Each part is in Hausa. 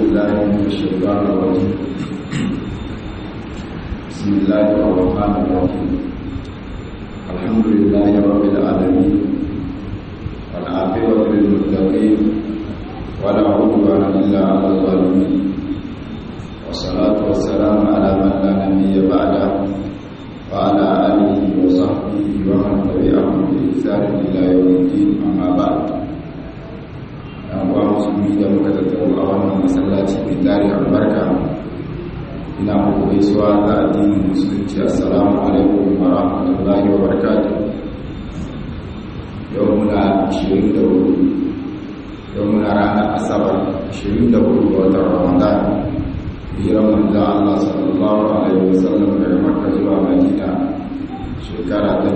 بالله من الشيطان الرجيم بسم الله الرحمن الرحيم الحمد لله رب العالمين والعاقبة للمتقين ولا عدوان إلا على الظالمين والصلاة والسلام على من لا نبي بعده وعلى آله وصحبه ومن تبعهم بإحسان إلى يوم الدين أما بعد uwa musulmi da muka tattaru a wannan masallaci mai tari albarka ina muku gaisuwa ta addinin musulunci assalamu alaikum wa rahmatullahi wa barakatuh yau muna 24 yau muna ranar asabar 24 ga watan ramadan hijiran manzan Allah sallallahu alaihi wasallam daga makka zuwa madina shekara ta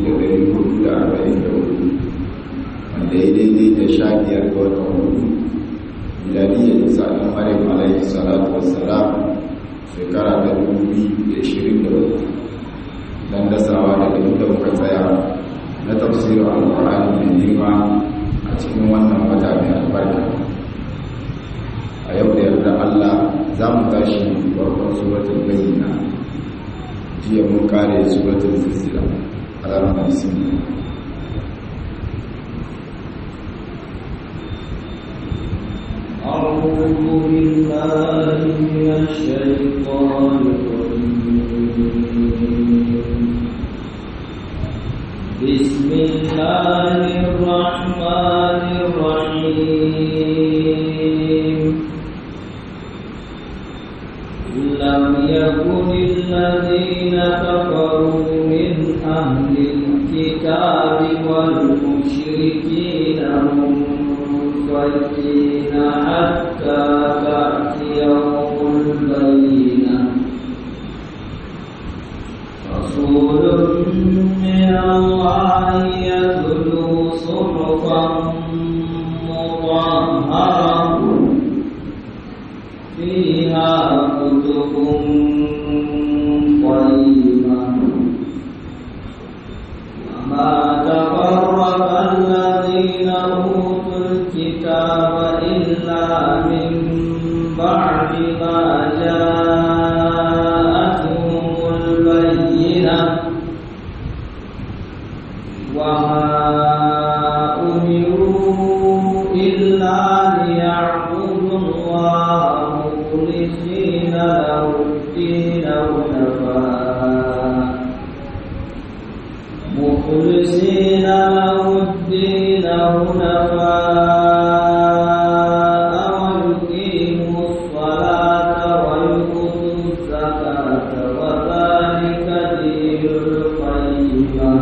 1444 wanda ya daidai da sha biyar ga watan hudu milaniyar isa ɗan maryam alaihi salatu wassalam shekara ta dubu biyu da ishirin da hudu don dasawa daga inda muka tsaya na tafsirin alƙur'ani mai girma a cikin wannan wata mai albarka a yau da yarda allah za mu tashi farkon suratul bayyina jiya mun kare suratul fusila alamar bismillah أعوذ بالله من الشيطان الرجيم بسم الله الرحمن الرحيم لم يكن الذين كفروا من أهل الكتاب والمشركين منفكين حتى تأتيهم البينة رسول من الله يتلو صحفا مطهرة فيها كتب قيمة وما تفرق الذين أوتوا الكتاب إلا من بعد ما جاءتهم البينة وما أمروا إلا ليعبدوا الله مخلصين له الدين حنفاء مخلصين له الدين حنفاء ويقيموا الصلاة ويؤتوا الزكاة وذلك دين القيمة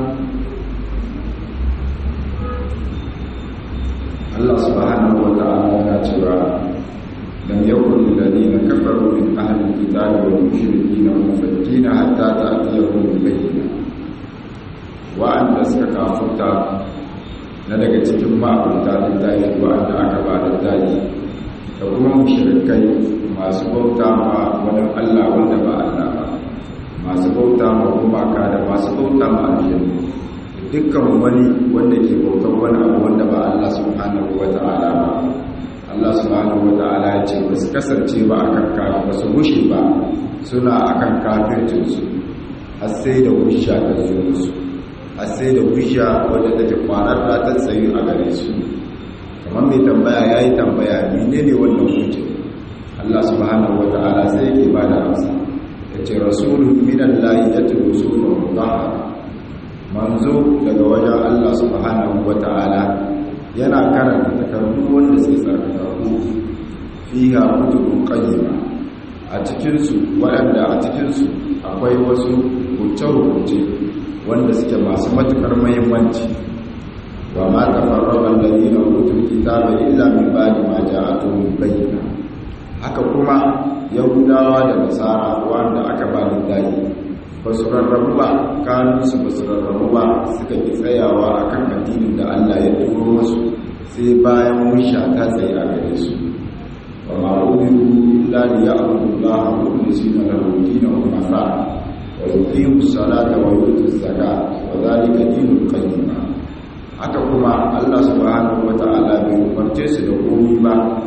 Allah subhanahu wa ta'ala yana cewa lam yakun alladhina kafaru min ahli alkitabi wal mushrikeen munfakkina hatta ta'tiyahum al-bayyinah wa'anda suka kafuta na daga cikin ma'abuta littafi wa'anda aka ba da daji da kuma mushrikai masu bauta ma wani Allah wanda ba Allah ba masu bauta ma gumaka da masu bauta ma aljanna dukkan wani wanda ke bautar wani abu wanda ba Allah subhanahu wa ta'ala ba Allah subhanahu wa ta'ala ya ce ba su kasance ba akan kafin ba su gushe ba suna akan kafircinsu har sai da hujja ta zo musu har sai da hujja wadda take kwanar da ta tsayu a gare su kamar mai tambaya ya yi tambaya menene wannan hujja Allah subhanahu wa ta'ala sai yake ba da amsa ya ce rasulun minallahi yatlu sunan mutahhara manzo daga wajen Allah subhanahu wata'ala yana karanta takardu wanda sai tsarkakaku fiha kutubun qayyima a cikin su waɗanda a cikin su akwai wasu hukunce-hukunce wanda suke masu matukar muhimmanci wa ma tafarraqa alladhina utul kitaba illa min ba'di ma ja'atuhum bayyina haka kuma yahudawa da nasara wanda aka ba littafi ba su rarrabu ba kanunsu ba su rarrabu ba suka ki tsayawa a kan addinin da Allah ya turo musu sai bayan musha ta tsaye a gare su wa ma'ubiru illa li ya'budu Allah mukhlisina lahu dinahu hunafa wa yuqimu salata wa yutu zakata wa dhalika dinul qayyim haka kuma Allah subhanahu wata'ala bai umarce su da komai ba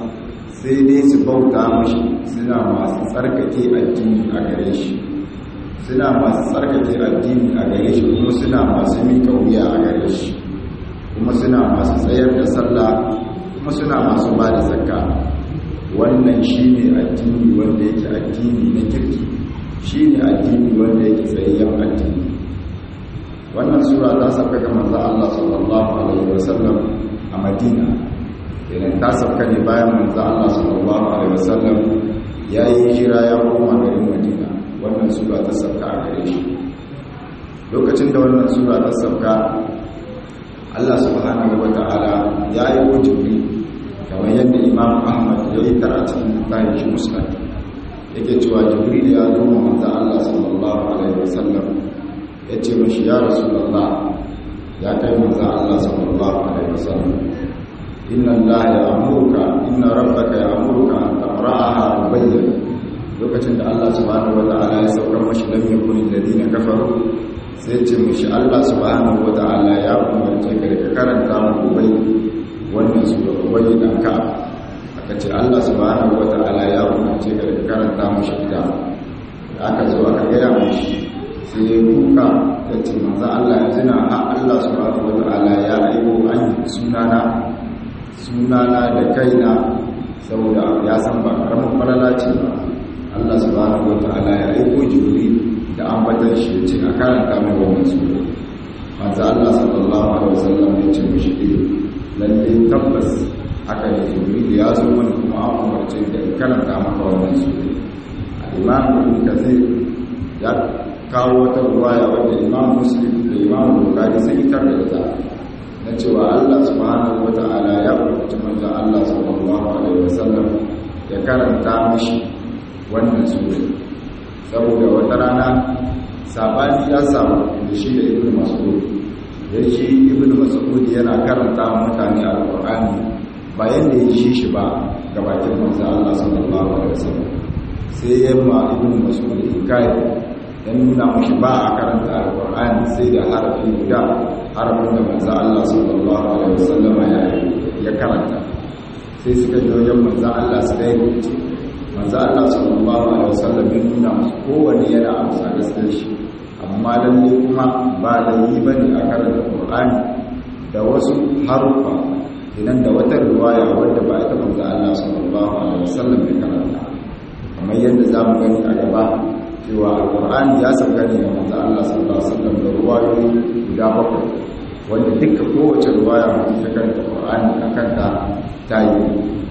sai dai su bauta mashi suna masu tsarkake addini a gare shi suna masu tsarkake addini a gare shi kuma suna masu miƙa wuya a gare shi kuma suna masu tsayar da sallah kuma suna masu ba da zakka wannan shi ne addini wanda yake addini na kirki shi ne addini wanda yake tsayayyen addini wannan sura ta sauka ga manzo Allah sallallahu alaihi wasallam a Madina idan ta sauka ne bayan manzo Allah sallallahu alaihi wasallam ya yi hijira ya koma garin Madina wannan sura ta sauka a gare shi lokacin da wannan sura ta sauka Allah subhanahu wata'ala ya yi ko jibril kamar yadda Imam Ahmad ya yi karatun bayan shi Muslim yake cewa jibril ya zo manzo Allah sallallahu alaihi wasallam ya ce mashi ya rasulullah ya kai manzo Allah sallallahu alaihi wasallam inna Allah ya amuruka inna rabbaka ya amuruka an taqra'aha rubayyan lokacin da Allah subhanahu wata'ala ya saukar mashi lam yakun alladhina kafaru sai ce mashi Allah subhanahu wata'ala ya umarce ka da karanta mu bai wannan su da ubayi dan ka aka ce Allah subhanahu wata'ala ya umarce ka da karanta mashi ita aka zo aka gaya mashi sai ya kuka ya ce manzo Allah ya tuna ha Allah subhanahu wata'ala ya aiko an sunana sunana da kaina saboda ya san ba karamin falala ce ba Allah subhanahu wata'ala ya aiko jibril da ambatan shi ya ce a karanta mai wannan sura manzo Allah sallallahu alaihi wasallam ya ce mishi lalle tabbas haka ne jibril ya zo mana kuma an umarce da karanta maka wannan sura imam ibn kathir ya kawo wata ruwaya wadda imam muslim da imam bukhari sun yi tar da ita na cewa Allah subhanahu wata'ala ya umarci manzo Allah sallallahu alaihi wasallam ya karanta mishi wannan sura saboda wata rana sabani ya samu da shi da ibnu mas'ud ya shi ibnu mas'ud yana karanta mutane alqur'ani bayan da ya shi shi ba gabatin manzo Allah sallallahu alaihi wasallam sai ya ma ibnu mas'ud hikaya ya nuna mashi ba a karanta alkur'ani sai da harafi guda harafin da manzo Allah sallallahu alaihi wasallam ya karanta sai suka ji wajen manzo Allah su dai rubuce manzo Allah sallallahu alaihi wasallam ya nuna musu kowanne yana amsa gaskiyar shi amma lalle kuma ba da yi bane a karanta alkur'ani da wasu harufa idan da wata riwaya wadda ba ita manzo Allah sallallahu alaihi wasallam ya karanta kamar yadda zamu gani a gaba cewa alkur'ani ya sauka ne ga manzo Allah sallallahu alaihi wasallam da ruwayoyi guda bakwai wanda duka kowace ruwaya mutum ta karanta alkur'ani akan ta ta yi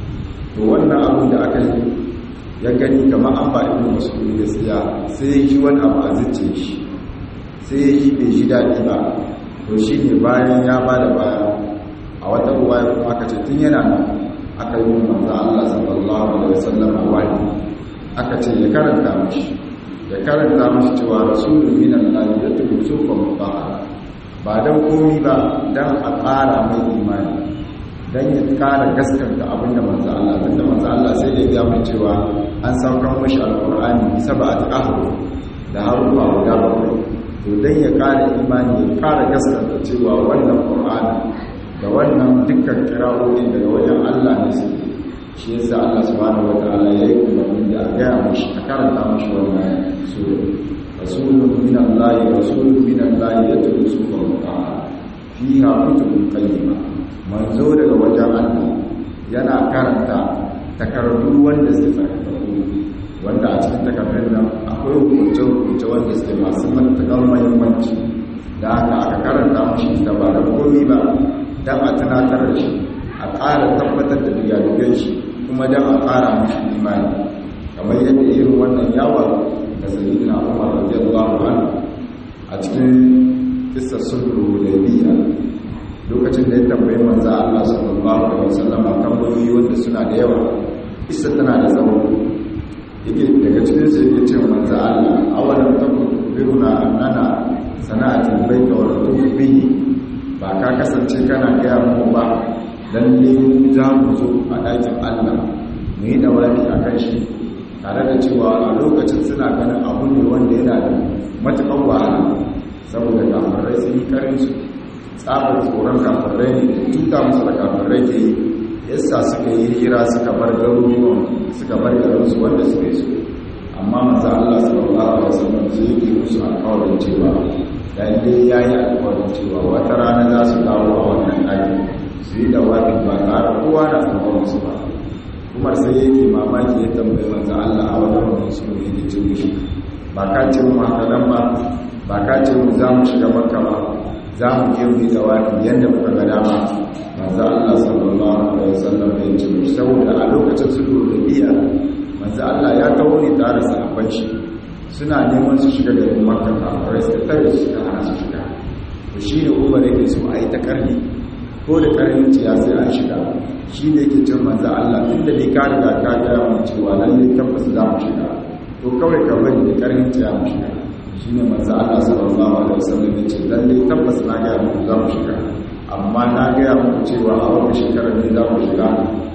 to wannan abin da aka yi ya gani kamar an ba ibnu mas'ud gaskiya sai ya ji wani abu a zuciya shi sai ya ji bai ji daɗi ba to shi ne bayan ya ba da baya a wata ruwaya kuma aka ce tun yana nan aka yi manzo Allah sallallahu alaihi wasallam wani aka ce ya karanta mashi ya karanta mashi cewa rasulun minan lahi ya tubu sufa mutahara ba don komi ba don a ƙara mai imani don ya ƙara gaskanta abinda manzo Allah tunda manzo Allah sai da ya mai cewa an saukar mashi alƙur'ani sab'at ahruf da harufa guda bakwai to don ya ƙara imani ya ƙara gaskanta cewa wannan ƙur'ani da wannan dukkan kira'o'in daga wajen Allah ne su shi yasa Allah subhanahu wataala ya yi umarni da a gaya mashi a karanta mashi wannan sura rasulun min Allah rasulun min Allah ya tudu sufa mutaha fiha kutubun qayyima manzo daga wajen Allah yana karanta takardu wanda suke tsarkaku wanda a cikin takardun nan akwai hukunce hukunce wanda suke masu matakan muhimmanci da haka aka karanta mashi da ba da komi ba dan a tunatar da shi a ƙara tabbatar da digadugan shi kuma don a ƙara mashi imani kamar yadda irin wannan yawon da sayyidina umar radiyallahu anhu a cikin kissar sulhu da biya lokacin da ya tambayi manzo Allah sallallahu alaihi wasallam tambayoyi wanda suna da yawa kissa tana da tsawo yake daga cikin su yake cewa manzo Allah awalan takun biruna annana sana'atul baita wa ratubu bihi ba ka kasance kana gaya mu ba lalle za mu zo a ɗakin Allah mu yi dawaki a kan shi tare da cewa a lokacin suna ganin abu ne wanda yana da matuƙar wahala saboda kafirai sun yi karin su tsabar tsoron kafirai ne da tuta musu da kafirai ke yi yasa suka yi hira suka bar garuruwan suka bar garinsu wanda suka yi su amma manzo Allah sallallahu alaihi wasallam sai yake musu alƙawarin cewa dan dai yayi alƙawarin cewa wata rana za su dawo a wannan ɗaki su yi dawafin ba tare kowa na tsaron su ba Umar sai yake mamaki ya tambayi manzo Allah a wannan wannan su ne yake ce mishi ba ka ce mu haka nan ba ba ka ce mu za mu shiga makka ba za mu je mu yi dawafi yadda muka ga dama manzo Allah sallallahu alaihi wasallam ya ce mu saboda a lokacin sulhu da biya manzo Allah ya kawo ne tare da sahabban shi suna neman su shiga garin makka kafirai suka tare su suka hana su shiga to shi ne Umar yake so a yi ta karni ko da karnin ciya sai an shiga shi ne yake cin manzo Allah tunda ne ka riga ka ga mu cewa lalle tabbas za mu shiga to kawai ka bari da karnin ciya mu shiga shi ne manzo Allah sallallahu alaihi wasallam ya ce lalle tabbas na ga mu za mu shiga amma na ga muku cewa a wannan shekarar ne za mu shiga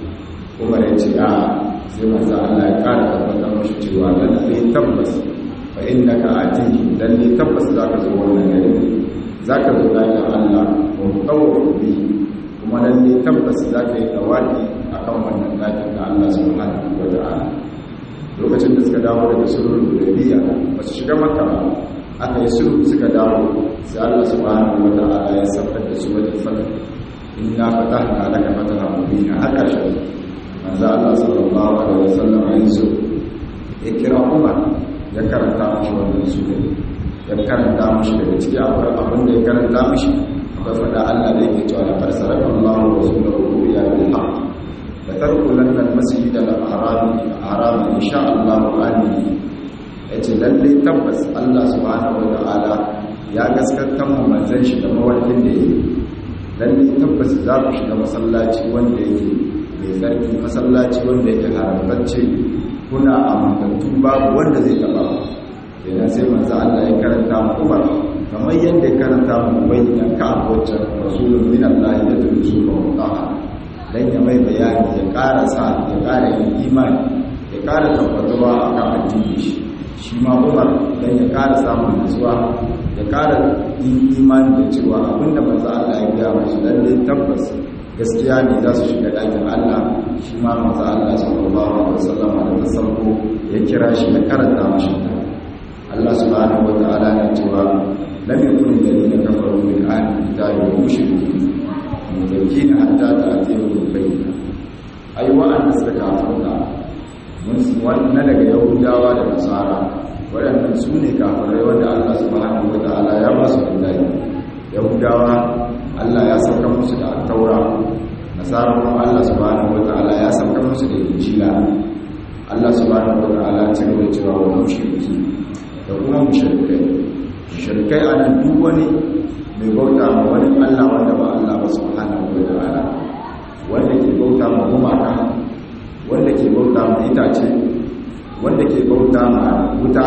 Umar ya ce a sai manzo Allah ya kara tabbatar mashi cewa lalle tabbas fa innaka atihi lalle tabbas za ka zo wannan gari za ka zo dakin Allah wa tawaffu bi kuma lalle tabbas za ka yi tawaki akan wannan dakin da Allah subhanahu wa ta'ala lokacin da suka dawo daga sulhul hudaybiya ba su shiga makka ba aka yi sulhu suka dawo sai Allah subhanahu wa ta'ala ya saukar da su wajen fata inna fatahna laka fatahan mubina har ƙarshen manzo Allah sallallahu alaihi wasallam ya yi sulhu ya kira Umar ya karanta mashi wannan sura ya karanta mashi daga ciki akwai abin da ya karanta mashi akwai fada Allah da yake cewa laqad saraka Allahu wa rasuluhu ya bil haqq la tarkulanna al masjid al haram haram insha Allah amini yace lalle tabbas Allah subhanahu wa ta'ala ya gaskata mu manzon shi da mawarkin da yake lalle tabbas za ku shiga masallaci wanda yake mai tsarki masallaci wanda yake haramtacce kuna amintattu babu wanda zai taba idan sai manzo Allah ya karanta mu Umar kamar yadda ya karanta mu bayyana ka abocin rasulun min Allah ya tusu ba mutaha dan ya mai bayani ya ƙara sa ya ƙara yin imani ya ƙara tabbatuwa akan addini shi shi ma Umar dan ya ƙara samun nutsuwa ya ƙara yin imani da cewa abinda manzo Allah ya gaya mashi lalle tabbas gaskiya ne za su shiga ɗakin Allah shi ma manzo Allah sallallahu alaihi wasallam da tasabbu ya kira shi ya karanta mashi ta Allah subhanahu wa ta'ala na cewa lam yakun alladhina kafaru min ahli kitabi wa mushrikin mudakina hatta ta'tiyahum bayyina ai wa'anda suka kafarta mun wannan daga yahudawa da nasara waɗannan su ne kafirai wanda Allah subhanahu wa ta'ala ya ba su billahi yahudawa Allah ya sauka musu da taura nasara kuma Allah subhanahu wa ta'ala ya sauka musu da injila Allah subhanahu wa ta'ala ya ce cewa wa mushriki da kuma mushrikai mushrikai anan duk wani mai bauta ma wani Allah wanda ba Allah ba subhanahu wa ta'ala wanda ke bauta ma gumaka wanda ke bauta ma itace wanda ke bauta ma wuta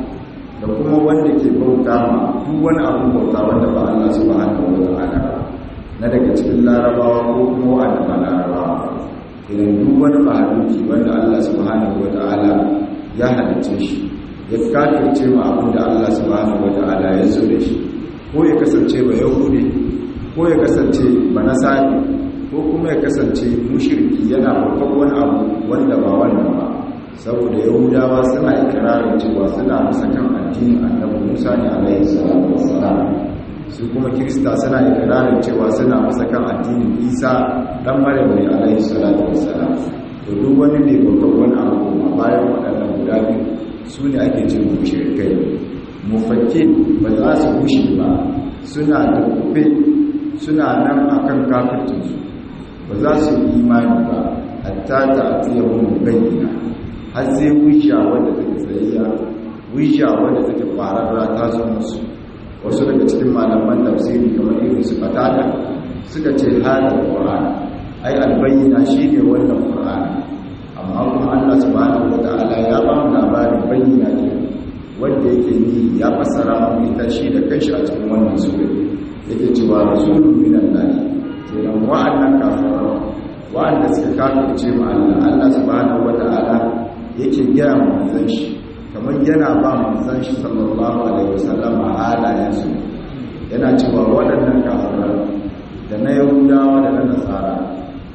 da kuma wanda ke bauta ma duk wani abu bauta wanda ba Allah subhanahu wa ta'ala ba na daga cikin larabawa ko kuma wanda ba larabawa idan duk wani mahaluki wanda Allah subhanahu wa ta'ala ya halicce shi ya kafirce ma abin da Allah subhanahu wa ta'ala ya zo da shi ko ya kasance ba yahudi ko ya kasance ba nasari ko kuma ya kasance mushriki yana babban wani abu wanda ba wannan ba saboda yahudawa suna ikirarin cewa suna masa kan addinin annabi musa ne alaihi salatu wassalam su kuma kirista suna ikirarin cewa suna masa kan addinin isa dan maryam ne alaihi salatu wassalam to duk wani ne babban wani abu kuma bayan waɗannan guda biyu su ne ake ce mushrikai mufakkin ba za su bushe ba suna da kufe suna nan akan kafircinsu ba za su yi imani ba hatta ta atiyahum bayyana har sai wisha wadda take tsayayya wisha wadda take kwararra ta zo musu wasu daga cikin malaman tafsiri kamar irin su fatada suka ce hada qur'ani ai albayyana shine wannan qur'ani amma kuma Allah subhanahu wataala ya ba mu labarin bayyana ke wanda yake ni ya fassara mu ita shi da kanshi a cikin wannan sura yake cewa rasulun minallahi kenan wa'annan kafirai wa'anda suka kafirce ma Allah Allah subhanahu wataala yake gaya manzan shi kamar yana ba manzan shi sallallahu alaihi wasallam a halayensu yana cewa waɗannan kafiran da na yahudawa da na nasara da kuma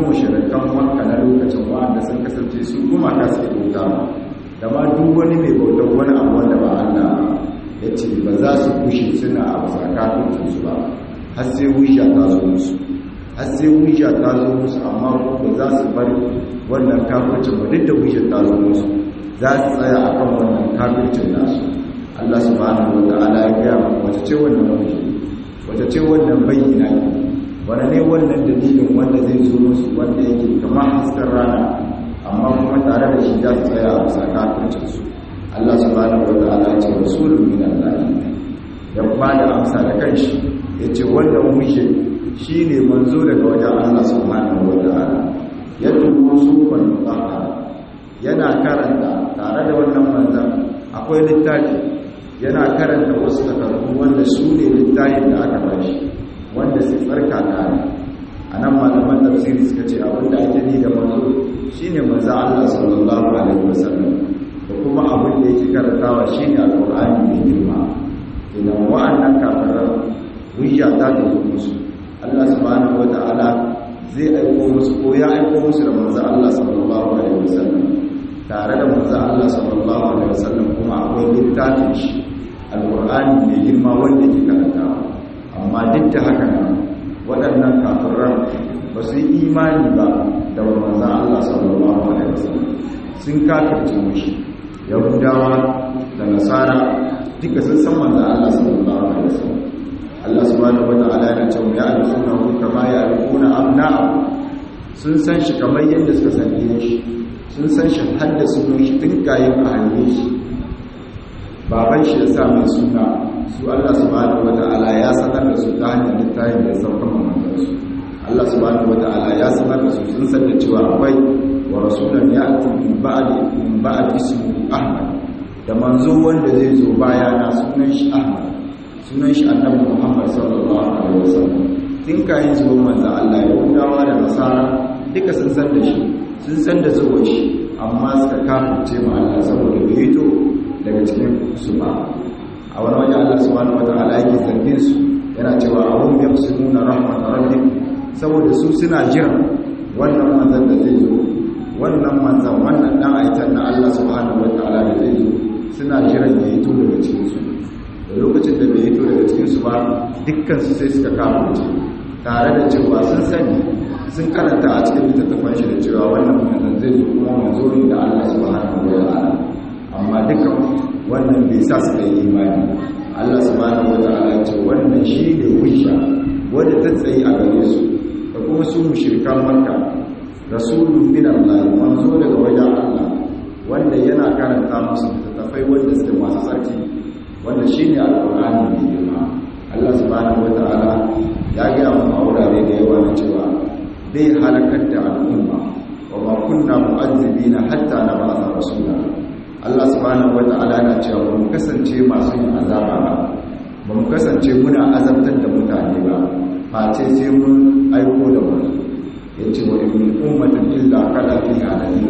mushrikan makka na lokacin wanda sun kasance su kuma ka suke bauta da ma duk wani mai bautar wani abu wanda ba Allah ya ce ba za su kushe suna a zakatun su ba har sai wisha ta zo musu har sai wisha ta zo musu amma ba za su bar wannan kafircin ba duk da wisha ta zo musu za su tsaya akan wannan kafircin nasu Allah subhanahu wa ta'ala ya gaya maka wata ce wannan wisha wata ce wannan bayyana ne wani ne wannan dalilin wanda zai zo musu wanda yake kamar hasken rana amma kuma tare da shi za su tsaya a bisa kafircinsu Allah subhanahu wa ta'ala ce rasulun min Allah ya ba da amsa da kanshi ya ce wannan mushe shi ne manzo daga wajen Allah subhanahu wa ta'ala ya tuko su kwanu yana karanta tare da wannan manzan akwai littafi yana karanta wasu takardu wanda su ne littafin da aka bashi wanda su tsarka kare a nan malaman tafsiri suka ce abinda ake ni da manzo shine manzo Allah sallallahu alaihi wasallam da kuma abin da yake karantawa shine alqur'ani mai girma idan wa'annan kafiran hujja ta da musu Allah subhanahu wata'ala zai aiko musu ko ya aiko musu da manzo Allah sallallahu alaihi wasallam tare da manzo Allah sallallahu alaihi wasallam kuma akwai littafin shi alqur'ani mai girma wanda yake karantawa amma duk da haka nan waɗannan kafiran ba su yi imani ba da manzan Allah sallallahu alaihi wasallam sun kafirce mushi yahudawa da nasara duka sun san manzan Allah sallallahu alaihi wasallam Allah subhanahu wataala yana cewa ya alfuna hu kama ya alfuna abna'u sun san shi kamar yadda suka san shi sun san shi har da sunan shi tun kayan a hannun shi baban shi ya sa mai suna su Allah subhanahu wata'ala ya sanar da su ta hanyar littafin da saukan mamantarsu Allah subhanahu wata'ala ya sanar da su sun san da cewa akwai wa rasulan ya ati min ba'di min ba'di ismuhu Ahmad da manzo wanda zai zo baya na sunan shi Ahmad sunan shi Annabi Muhammad sallallahu alaihi wasallam tun kayan zuwa manzo Allah ya hudawa da nasara duka sun san da shi sun san da zuwa shi amma suka kafirce ma Allah saboda bai to daga cikin su ba a wani wajen Allah subhanahu wata'ala yake zargin su yana cewa ahum yaqsimuna rahmat rabbik saboda su suna jiran wannan manzon da zai zo wannan manzon wannan dan aitan na Allah subhanahu wata'ala da zai zo suna jiran ya hito daga cikin su da lokacin da bai hito daga cikin su ba dukkan su sai suka kafirce tare da cewa sun sani sun karanta a cikin littattafan shi da cewa wannan manzon zai zo kuma manzo ne da Allah subhanahu wata'ala amma dukkan wannan bai sa su yi imani Allah subhanahu wata'ala ce wannan shi ne hujja wanda ta tsayi a gare su da kuma su mushrikan makka rasulun min Allah manzo daga wajen Allah wanda yana karanta musu tafai wanda suke masu tsarki wanda shine alqur'ani mai girma Allah subhanahu wata'ala ya ga mu a wurare da yawa na cewa bai halakar da al'umma wa ma kunna mu'azzibina hatta nab'atha rasula Allah subhanahu wata'ala yana cewa ba mu kasance masu yin azaba ba ba mu kasance muna azabtar da mutane ba face sai mun aiko da wani ya ce wa ibn ummatin illa kala fi halali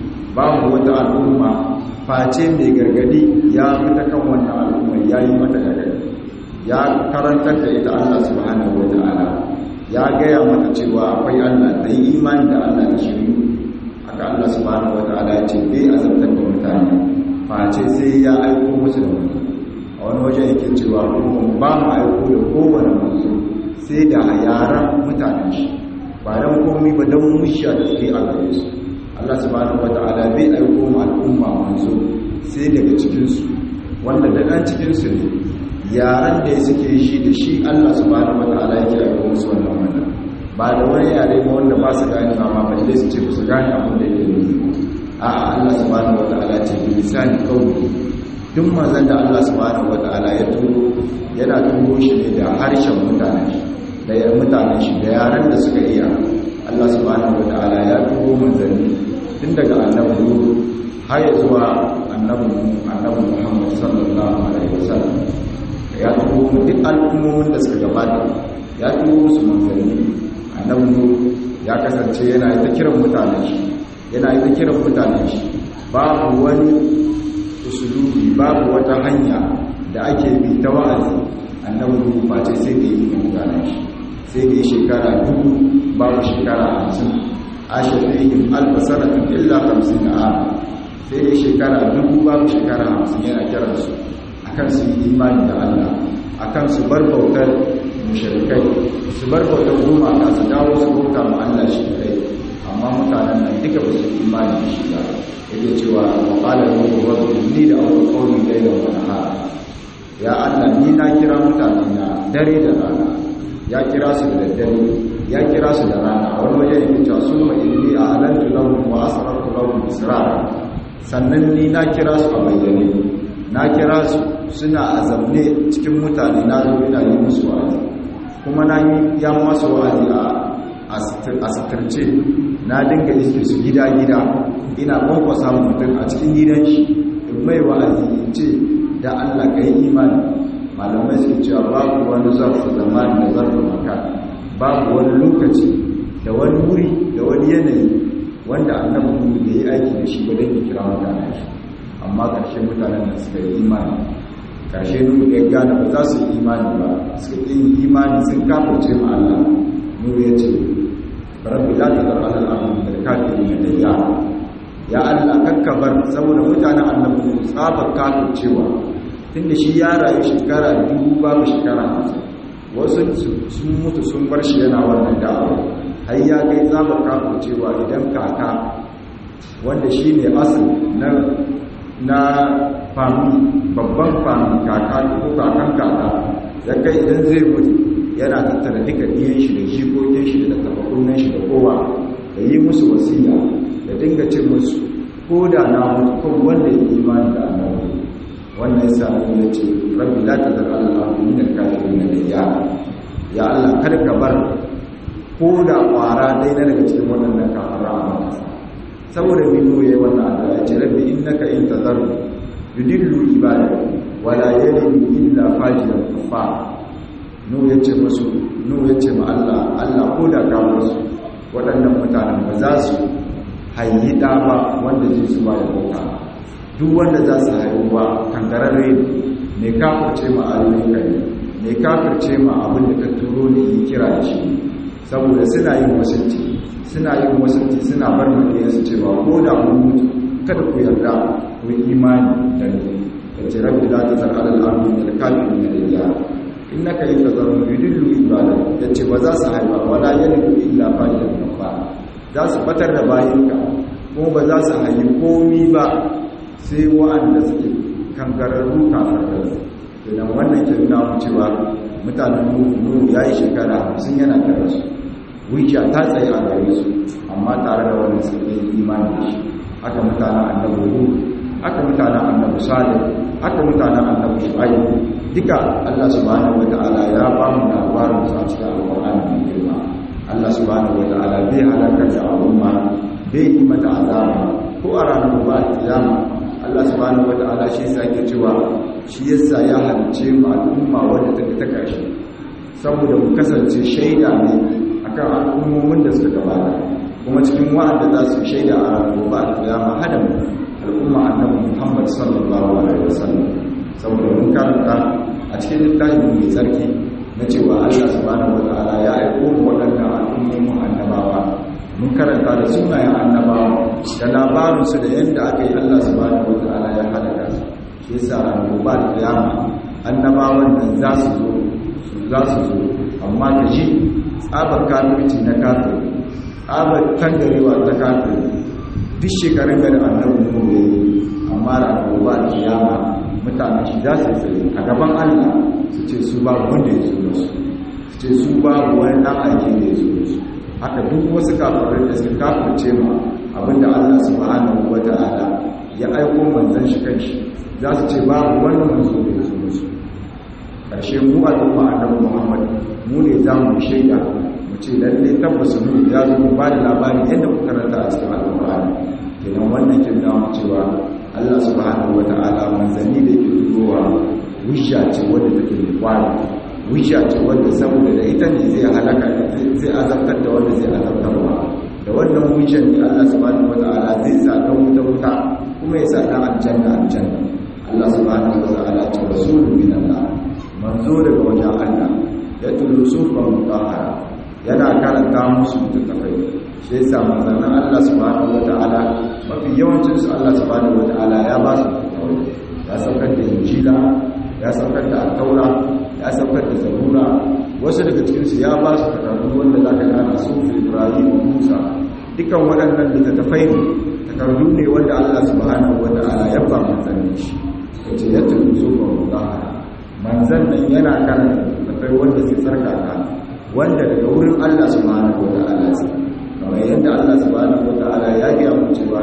babu wata al'umma face mai gargadi ya fita kan wannan al'umma ya yi mata gargadi ya karantar da ita Allah subhanahu wata'ala ya gaya mata cewa akwai Allah da yi imani da Allah da shiriyu haka Allah subhanahu wata'ala ya ce bai azabtar da mutane face sai ya aiko musu da wani a wani wajen yake cewa kuma ba mu aiko da kowane manzo sai da yaran mutanen shi ba don komi ba don mushiya da suke a gare su Allah subhanahu wata'ala bai aiko mu al'umma manzo sai daga cikinsu wanda da ɗan cikinsu ne yaran da suke shi da shi Allah subhanahu wata'ala yake aiko musu wannan wannan ba da wani yare ba wanda ba su gane ma balle su ce ba su gane abin da yake nufi a Allah subhanahu wata'ala ce bi lisani qawli duk manzon da Allah subhanahu wata'ala ya turo yana turo shi ne da harshen mutanen shi da ya mutanen shi da yaran da suka iya Allah subhanahu wata'ala ya turo manzanni tun daga annabi Nuhu har zuwa annabi annabi Muhammad sallallahu alaihi wasallam ya turo duk al'ummomin da suka gabata ya turo su manzanni annabi Nuhu ya kasance yana ta kiran mutanen shi yana ta kiran mutanen shi babu wani usulubi babu wata hanya da ake bi ta wa'azi annabi Nuhu face sai da yi mutanen shi sai da yi shekara dubu babu shekara hamsin ashe fihim alf sanatin illa 50 am sai dai shekara dubu babu shekara 50 yana kiran su akan su yi imani da Allah akan su bar bautar mushrikai su bar bautar gumaka su dawo su bauta ma Allah shi kai amma mutanen nan duka ba su imani da shi ba yake cewa wa qala lahu rabbi inni da awwal qawli layla wa nahara ya Allah ni na kira mutane na dare da rana ya kira su da daddare ya kira su da rana a wani waje yake cewa summa inni a'lantu lahum wa asrartu lahum israra sannan ni na kira su a bayyane na kira su suna a zamne cikin mutane na zo ina yi musu wa'azi kuma na yi ya masu wa'azi a sitirce na dinga iske su gida-gida ina kwankwasa mutum a cikin gidan shi in mai wa'azi in ce da Allah ka yi imani malamai suke cewa babu wani zarfi zamani da zarfi maka babu wani lokaci da wani wuri da wani yanayi wanda annabi mu da yi aiki da shi ba don ya kira mutane shi amma ƙarshe mutanen da suka yi imani ƙarshe nuhu ya gane ba za su yi imani ba suka yi imani sun kafirce ma Allah nuhu ya ce rabbi la tazar ala al-ardi min al-kafirin dayyara ya Allah kakkabar saboda mutanen annabi tsabar kafircewa tunda shi ya rayu shekara dubu babu shekara hamsin wasu sun mutu sun bar shi yana wannan da'awa har ya kai tsabar kafircewa idan kaka wanda shi ne asali na na fami babban fami kaka ko kakan kaka ya kai idan zai mutu yana tattara duka ɗiyan shi da jikokin shi da tafakunan shi da kowa da yi musu wasiya da dinga ce musu ko da na mutu kan wanda ya imani da annabi wannan yasa ya ce rabbi la tazar ala al-ardi min al-kafirin dayyara ya Allah kar ka bar ko da kwara dai na daga cikin waɗannan kafara a masa saboda minu yayi wannan addu'a ya ce rabbi innaka in tazaru yudillu ibadaka wala yalidu illa fajiran kafar nu ya ce musu nu ya ce ma Allah Allah ko da ka musu waɗannan mutanen ba za su hayi ɗa ba wanda zai su ba da bauta duk wanda za su haihuwa kankararre ne kafirce ma ayoyin kai ne kafirce ma abin da ka turo ne yi kira da shi saboda suna yin wasanci suna yin wasanci suna bar su cewa ko da mun mutu kada ku yarda ku yi imani da ni da ce rabbi la tazar ala al-ardi min al-kafirin da innaka in tazaru yudillu ibada yace ba za su haifa wala yalidu illa fa'ilan kafa za su batar da bayinka kuma ba za su haifi komi ba sai wa'anda suke kangararru kafararru idan wannan ke nuna mu cewa mutanen nuhu ya yi shekara hamsin yana tare su wuce ta tsaye a gare su amma tare da wannan suke yi imani da shi haka mutanen annabi hudu haka mutanen annabi salih haka mutanen annabi shu'aib duka Allah subhanahu wata'ala ya ba mu labarin su a cikin alƙur'ani mai girma Allah subhanahu wata'ala bai halakar da al'umma bai yi mata azaba ko a ranar ba kiyama Allah subhanahu wata'ala shi yasa yake cewa shi yasa ya halice mu al'umma wanda take ta karshe saboda mu kasance shaida ne akan al'ummomin da suka gabata kuma cikin wa'anda za su shaida a ranar ba kiyama hada mu al'umma annabi Muhammad sallallahu alaihi wasallam saboda mun karanta a cikin littafin mai tsarki na cewa Allah subhanahu wataala ya aiko mu waɗannan al'ummomin annabawa mun karanta da sunayen annabawa da labarinsu da yadda aka yi Allah subhanahu wataala ya halaka su shi yasa ran gobe kiyama annabawan nan za su zo su za su zo amma ka ji tsabar kafirci na kafiri tsabar tangarewa ta kafiri duk shekarun gari annabi mu ne amma ran gobe kiyama mutane shi za su tsaye a gaban Allah su ce su babu wanda ya zo musu su ce su babu wani dan aiki da ya zo musu haka duk wasu kafirai da suka kafirce ma abinda Allah subhanahu wata'ala ya aiko manzon shi kanshi za su ce babu wani manzo da ya zo musu karshe mu al'umma annabi Muhammad mu ne za mu shaida mu ce lalle tabbas mu ya zo mu ba da labari yadda ku karanta a cikin alƙur'ani kenan wannan kin da mu cewa Allah subhanahu wata'ala manzanni da yake turowa wisha ce wadda take da kwari wisha ce wadda saboda da ita ne zai halaka zai azabtar da wanda zai azabtarwa da wannan wishan ne Allah subhanahu wata'ala zai sa dan wuta wuta kuma ya sa dan aljanna aljanna Allah subhanahu wata'ala ce rasulun min Allah manzo daga wajen Allah ya tulu sufan mutahara yana karanta musu littattafai shi yasa manzannin Allah subhanahu wata'ala mafi yawancin su Allah subhanahu wata'ala ya ba su ya saukar da injila ya saukar da altaura ya saukar da zabura wasu daga cikin su ya ba su takardu wanda zaka gana su Ibrahim Musa dukan waɗannan littattafai ne takardu ne wanda Allah subhanahu wata'ala ya ba manzannin shi yace ya tafi zuwa mutahara manzan nan yana karanta littattafai wanda sai tsarkaka wanda daga wurin Allah subhanahu wata'ala sai kamar yadda Allah subhanahu wata'ala ya gaya mu cewa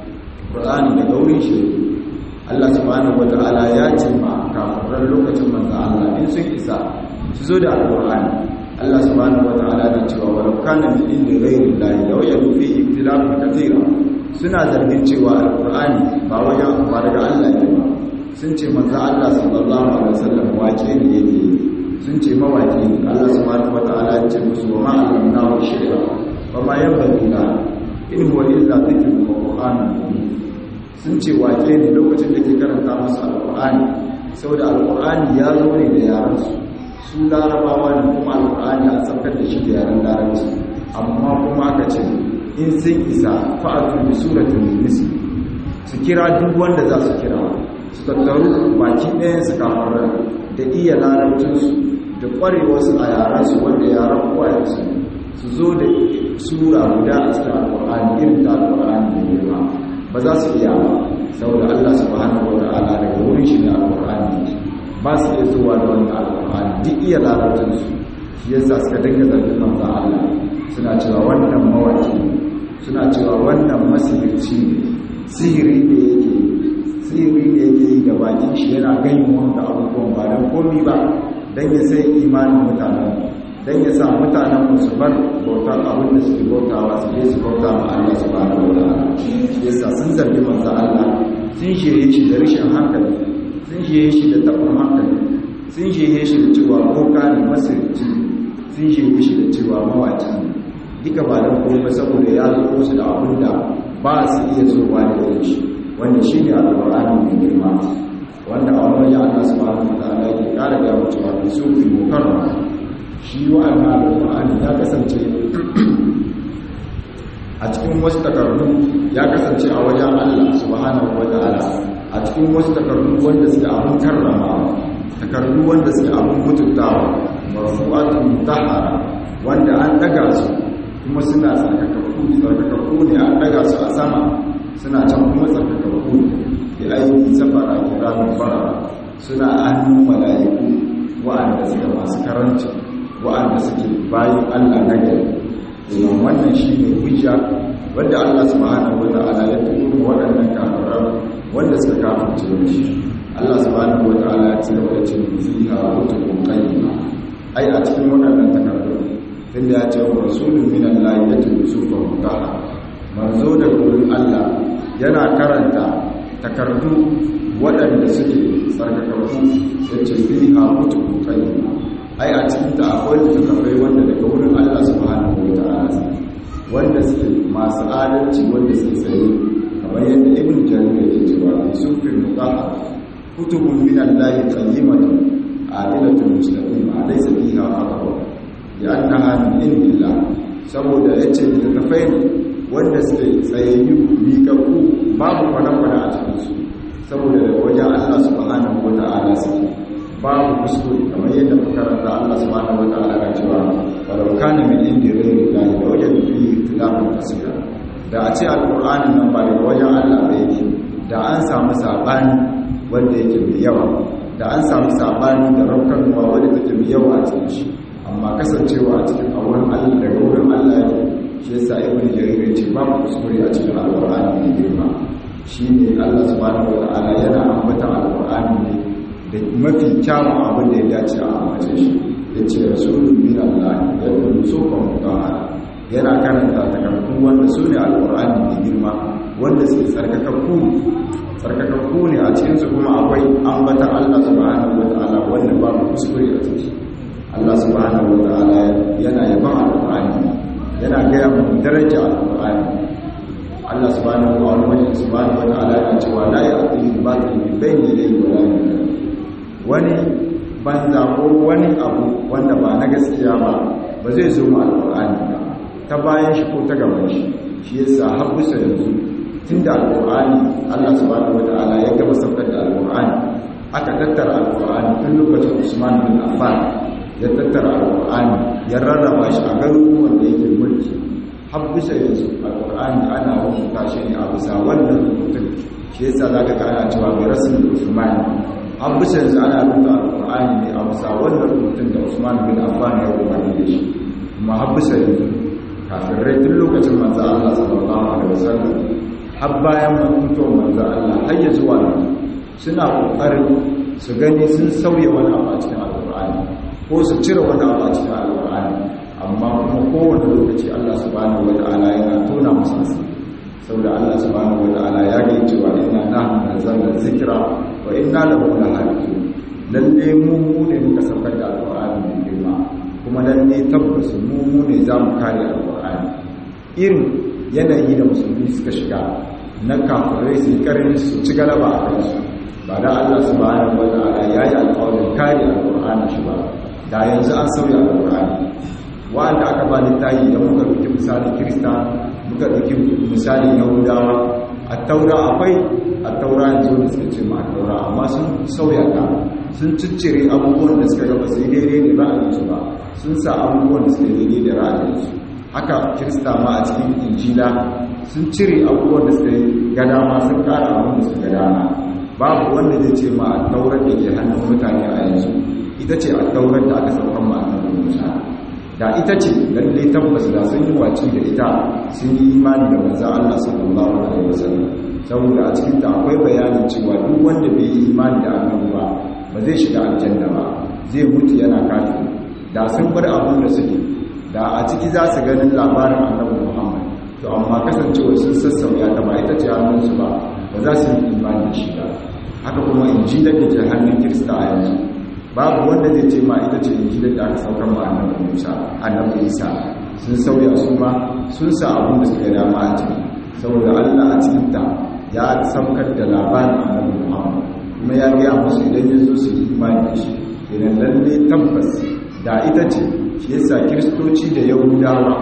Qur'ani daga wurin shi Allah subhanahu wata'ala ya ce ma kafiran lokacin manzo Allah in sun isa su zo da Al-Qur'ani Allah subhanahu wata'ala da cewa walau kana min indi ghayri Allah law yadu fi ikhtilafin kathira suna zargin cewa Al-Qur'ani ba wajen ba daga Allah ne ba sun ce manzo Allah sallallahu alaihi wasallam wace ne yake sun ce mawaki Allah subhanahu wata'ala ya ce musu wa ma alamnahu shay'a وما ينبغي له in huwa illa dhikrun wa qur'anun mubin sun ce wake ne lokacin da ke karanta musu alqur'ani saboda alqur'ani ya zo ne da yaran su su larabawa ne kuma alqur'ani a tsakar da shi da yaran larabci amma kuma aka ce in sun isa fa'atu bi suratin misli su kira duk wanda za su kira su tattaru baki ɗayan su kafar da iya larabcinsu da ƙwarewarsu a yaransu wanda yaran kwayansu su zo da sura guda a cikin alƙur'ani irin ta alƙur'ani da girma ba za su iya ba saboda Allah subhanahu wa ta'ala daga wurin shi da alƙur'ani ba su iya zuwa da wannan alƙur'ani duk iya larabcin su shi yasa suka dinga zargin manzo Allah suna cewa wannan mawaki suna cewa wannan masihirci ne sihiri ne yake sihiri ne yake yi ga bakin shi yana ganin wanda abubuwan ba don komi ba don ya sai imanin mutanen don ya sa mutanen su bar bautar abin da suke bautawa su je su bauta ma Allah su ba da wata yasa sun zargi manzo Allah sun shirye shi da rashin hankali sun shirye shi da tabbar hankali sun shirye shi da cewa boka ne masirci sun shirye shi da cewa mawaci ne duka ba don kuma saboda ya zo musu da abin da ba su iya zowa da yin shi wanda shi ne alƙur'ani mai girma wanda a wani wajen Allah subhanahu wa ta'ala yake kara ga mutuwa da su fi mukarrama shi wa'annan alƙur'ani ya kasance a cikin wasu takardu ya kasance a wajen Allah subhanahu wa ta'ala a cikin wasu takardu wanda suke abin karrama takardu wanda suke abin mutuntawa marfu'atun mutahhara wanda an daga su kuma suna tsarkakakku tsarkakakku ne an daga su a sama suna can kuma tsarkakakku ne da aiki safara kiramin fara suna hannun mala'iku wa'anda suke masu karanci wa'anda suke bayan Allah na gari domin wannan shi ne hujja wanda Allah subhanahu wa ta'ala ya tuko waɗannan kafiran wanda suka kafirce da shi Allah subhanahu wa ta'ala ya ce wa ce fiha kutubun qayyima ai a cikin waɗannan takardu tunda ya ce wa rasulun min Allah ya tuko sufa mutaha manzo da gurin Allah yana karanta takardu waɗanda suke tsarkakakku ya ce fiha kutubun qayyima ai a cikin ta akwai littattafai wanda daga wurin Allah subhanahu wa ta'ala wanda suke masu adalci wanda suke tsaye kamar yadda ibn jarir yake cewa fi sufin mutahhar kutubun min Allah qayyimatun adilatun mustaqima laysa fiha khata ya annaha min indillah saboda yace littattafai ne wanda suke tsayayyu miƙaƙƙu babu kwana-kwana a cikin su saboda daga wajen Allah subhanahu wa ta'ala suke babu kuskure kamar yadda makaranta Allah subhanahu wataala ga cewa walau kana min indi ghayri llahi la wajadu fihi ikhtilafan kaseera da a ce alqur'ani nan ba daga wajen Allah ba yake da an samu sabani wanda yake mai yawa da an samu sabani da raukarwa wanda take mai yawa a cikin shi amma kasancewa a cikin auren Allah daga wurin Allah yake shi yasa ibn jarir ya ce babu kuskure a cikin alqur'ani mai girma shine Allah subhanahu wataala yana ambata alqur'ani ne da mafi kyawun abin da ya dace a amince shi ya ce rasulun min Allah ya kuma sofan mutahara yana karanta takardun wanda su ne alƙur'ani mai girma wanda suke tsarkakakku tsarkakakku ne a cikinsu kuma akwai ambatan Allah subhanahu wa ta'ala wanda babu kuskure a ciki Allah subhanahu wa ta'ala yana yaban alƙur'ani yana gaya mu daraja alƙur'ani Allah subhanahu wa ta'ala yana cewa la ya'tihi batil min bayni yadayhi wa la min wani banza ko wani abu wanda ba na gaskiya ba ba zai zo mu alƙur'ani ba ta bayan shi ko ta gaban shi shi yasa har bisa yanzu tunda alqur'ani Allah subhanahu wataala ya gaba saukar da alqur'ani aka tattara alqur'ani tun lokacin Usman bin Affan ya tattara alqur'ani ya rarraba shi a garuruwan da yake mulki har bisa yanzu alqur'ani ana rubuta shi ne a bisa wannan rubutun shi yasa zaka ga ana cewa bi rasul Usman har bisa yanzu ana rubuta alqur'ani ne a bisa wannan rubutun da Usman bin Affan ya rubuta da shi kuma har bisa yanzu kafirai tun lokacin manzo Allah sallallahu alaihi wasallam har bayan mutuwar manzo Allah har ya zuwa nan suna kokarin su gani sun sauya wani abu a cikin alqur'ani ko su cire wani abu a cikin alqur'ani amma kuma kowane lokaci Allah subhanahu wataala yana tona musu asiri saboda Allah subhanahu wataala ya ga cewa inna nahnu nazzalna dhikra wa inna lahu lahafizun lalle mu mu ne muka saukar da alqur'ani mai girma kuma lalle tabbas mu mu ne za mu kare alqur'ani irin yanayi da musulmi suka shiga na kafirai su karin su ci galaba a kansu ba da Allah subhanahu wa ta'ala ya yi alƙawarin kare alqur'ani shi ba da yanzu an sauya alqur'ani wanda aka ba littafi da muka ɗauki misalin kirista muka ɗauki misalin yahudawa a taura akwai a taura yanzu da suka ce ma a taura amma sun sauya ta sun ciccire abubuwan da suka gaba sai daidai da ra'ayinsu ba sun sa abubuwan da suka daidai da ra'ayinsu haka kirista ma a cikin injila sun cire abubuwan da suka ga dama sun kara abin da suka ga dama babu wanda zai ce ma a taurar da ke hannun mutane a yanzu ita ce a taurar da aka saukan ma a musa da ita ce lalle tabbas da sun yi waci da ita sun yi imani da manzo Allah sallallahu alaihi wasallam saboda a cikin ta akwai bayanin cewa duk wanda bai yi imani da annabi ba ba zai shiga aljanna ba zai mutu yana kafiri da sun bar abin da suke da a ciki za su ganin labarin annabi Muhammad to amma kasancewa sun sassauya ta ba ita ce hannunsu ba ba za su yi imani da shi ba haka kuma injilar da ke hannun kirista a yanzu babu wanda zai ce ma ita ce injilar da aka saukar ma annabi Musa annabi Isa sun sauya su ma sun sa abin da suka dama a ciki saboda Allah a cikin ta ya saukar da labarin annabi Muhammad kuma ya gaya musu idan ya zo su yi imani da shi kenan lalle tabbas da ita ce shi yasa kiristoci da yahudawa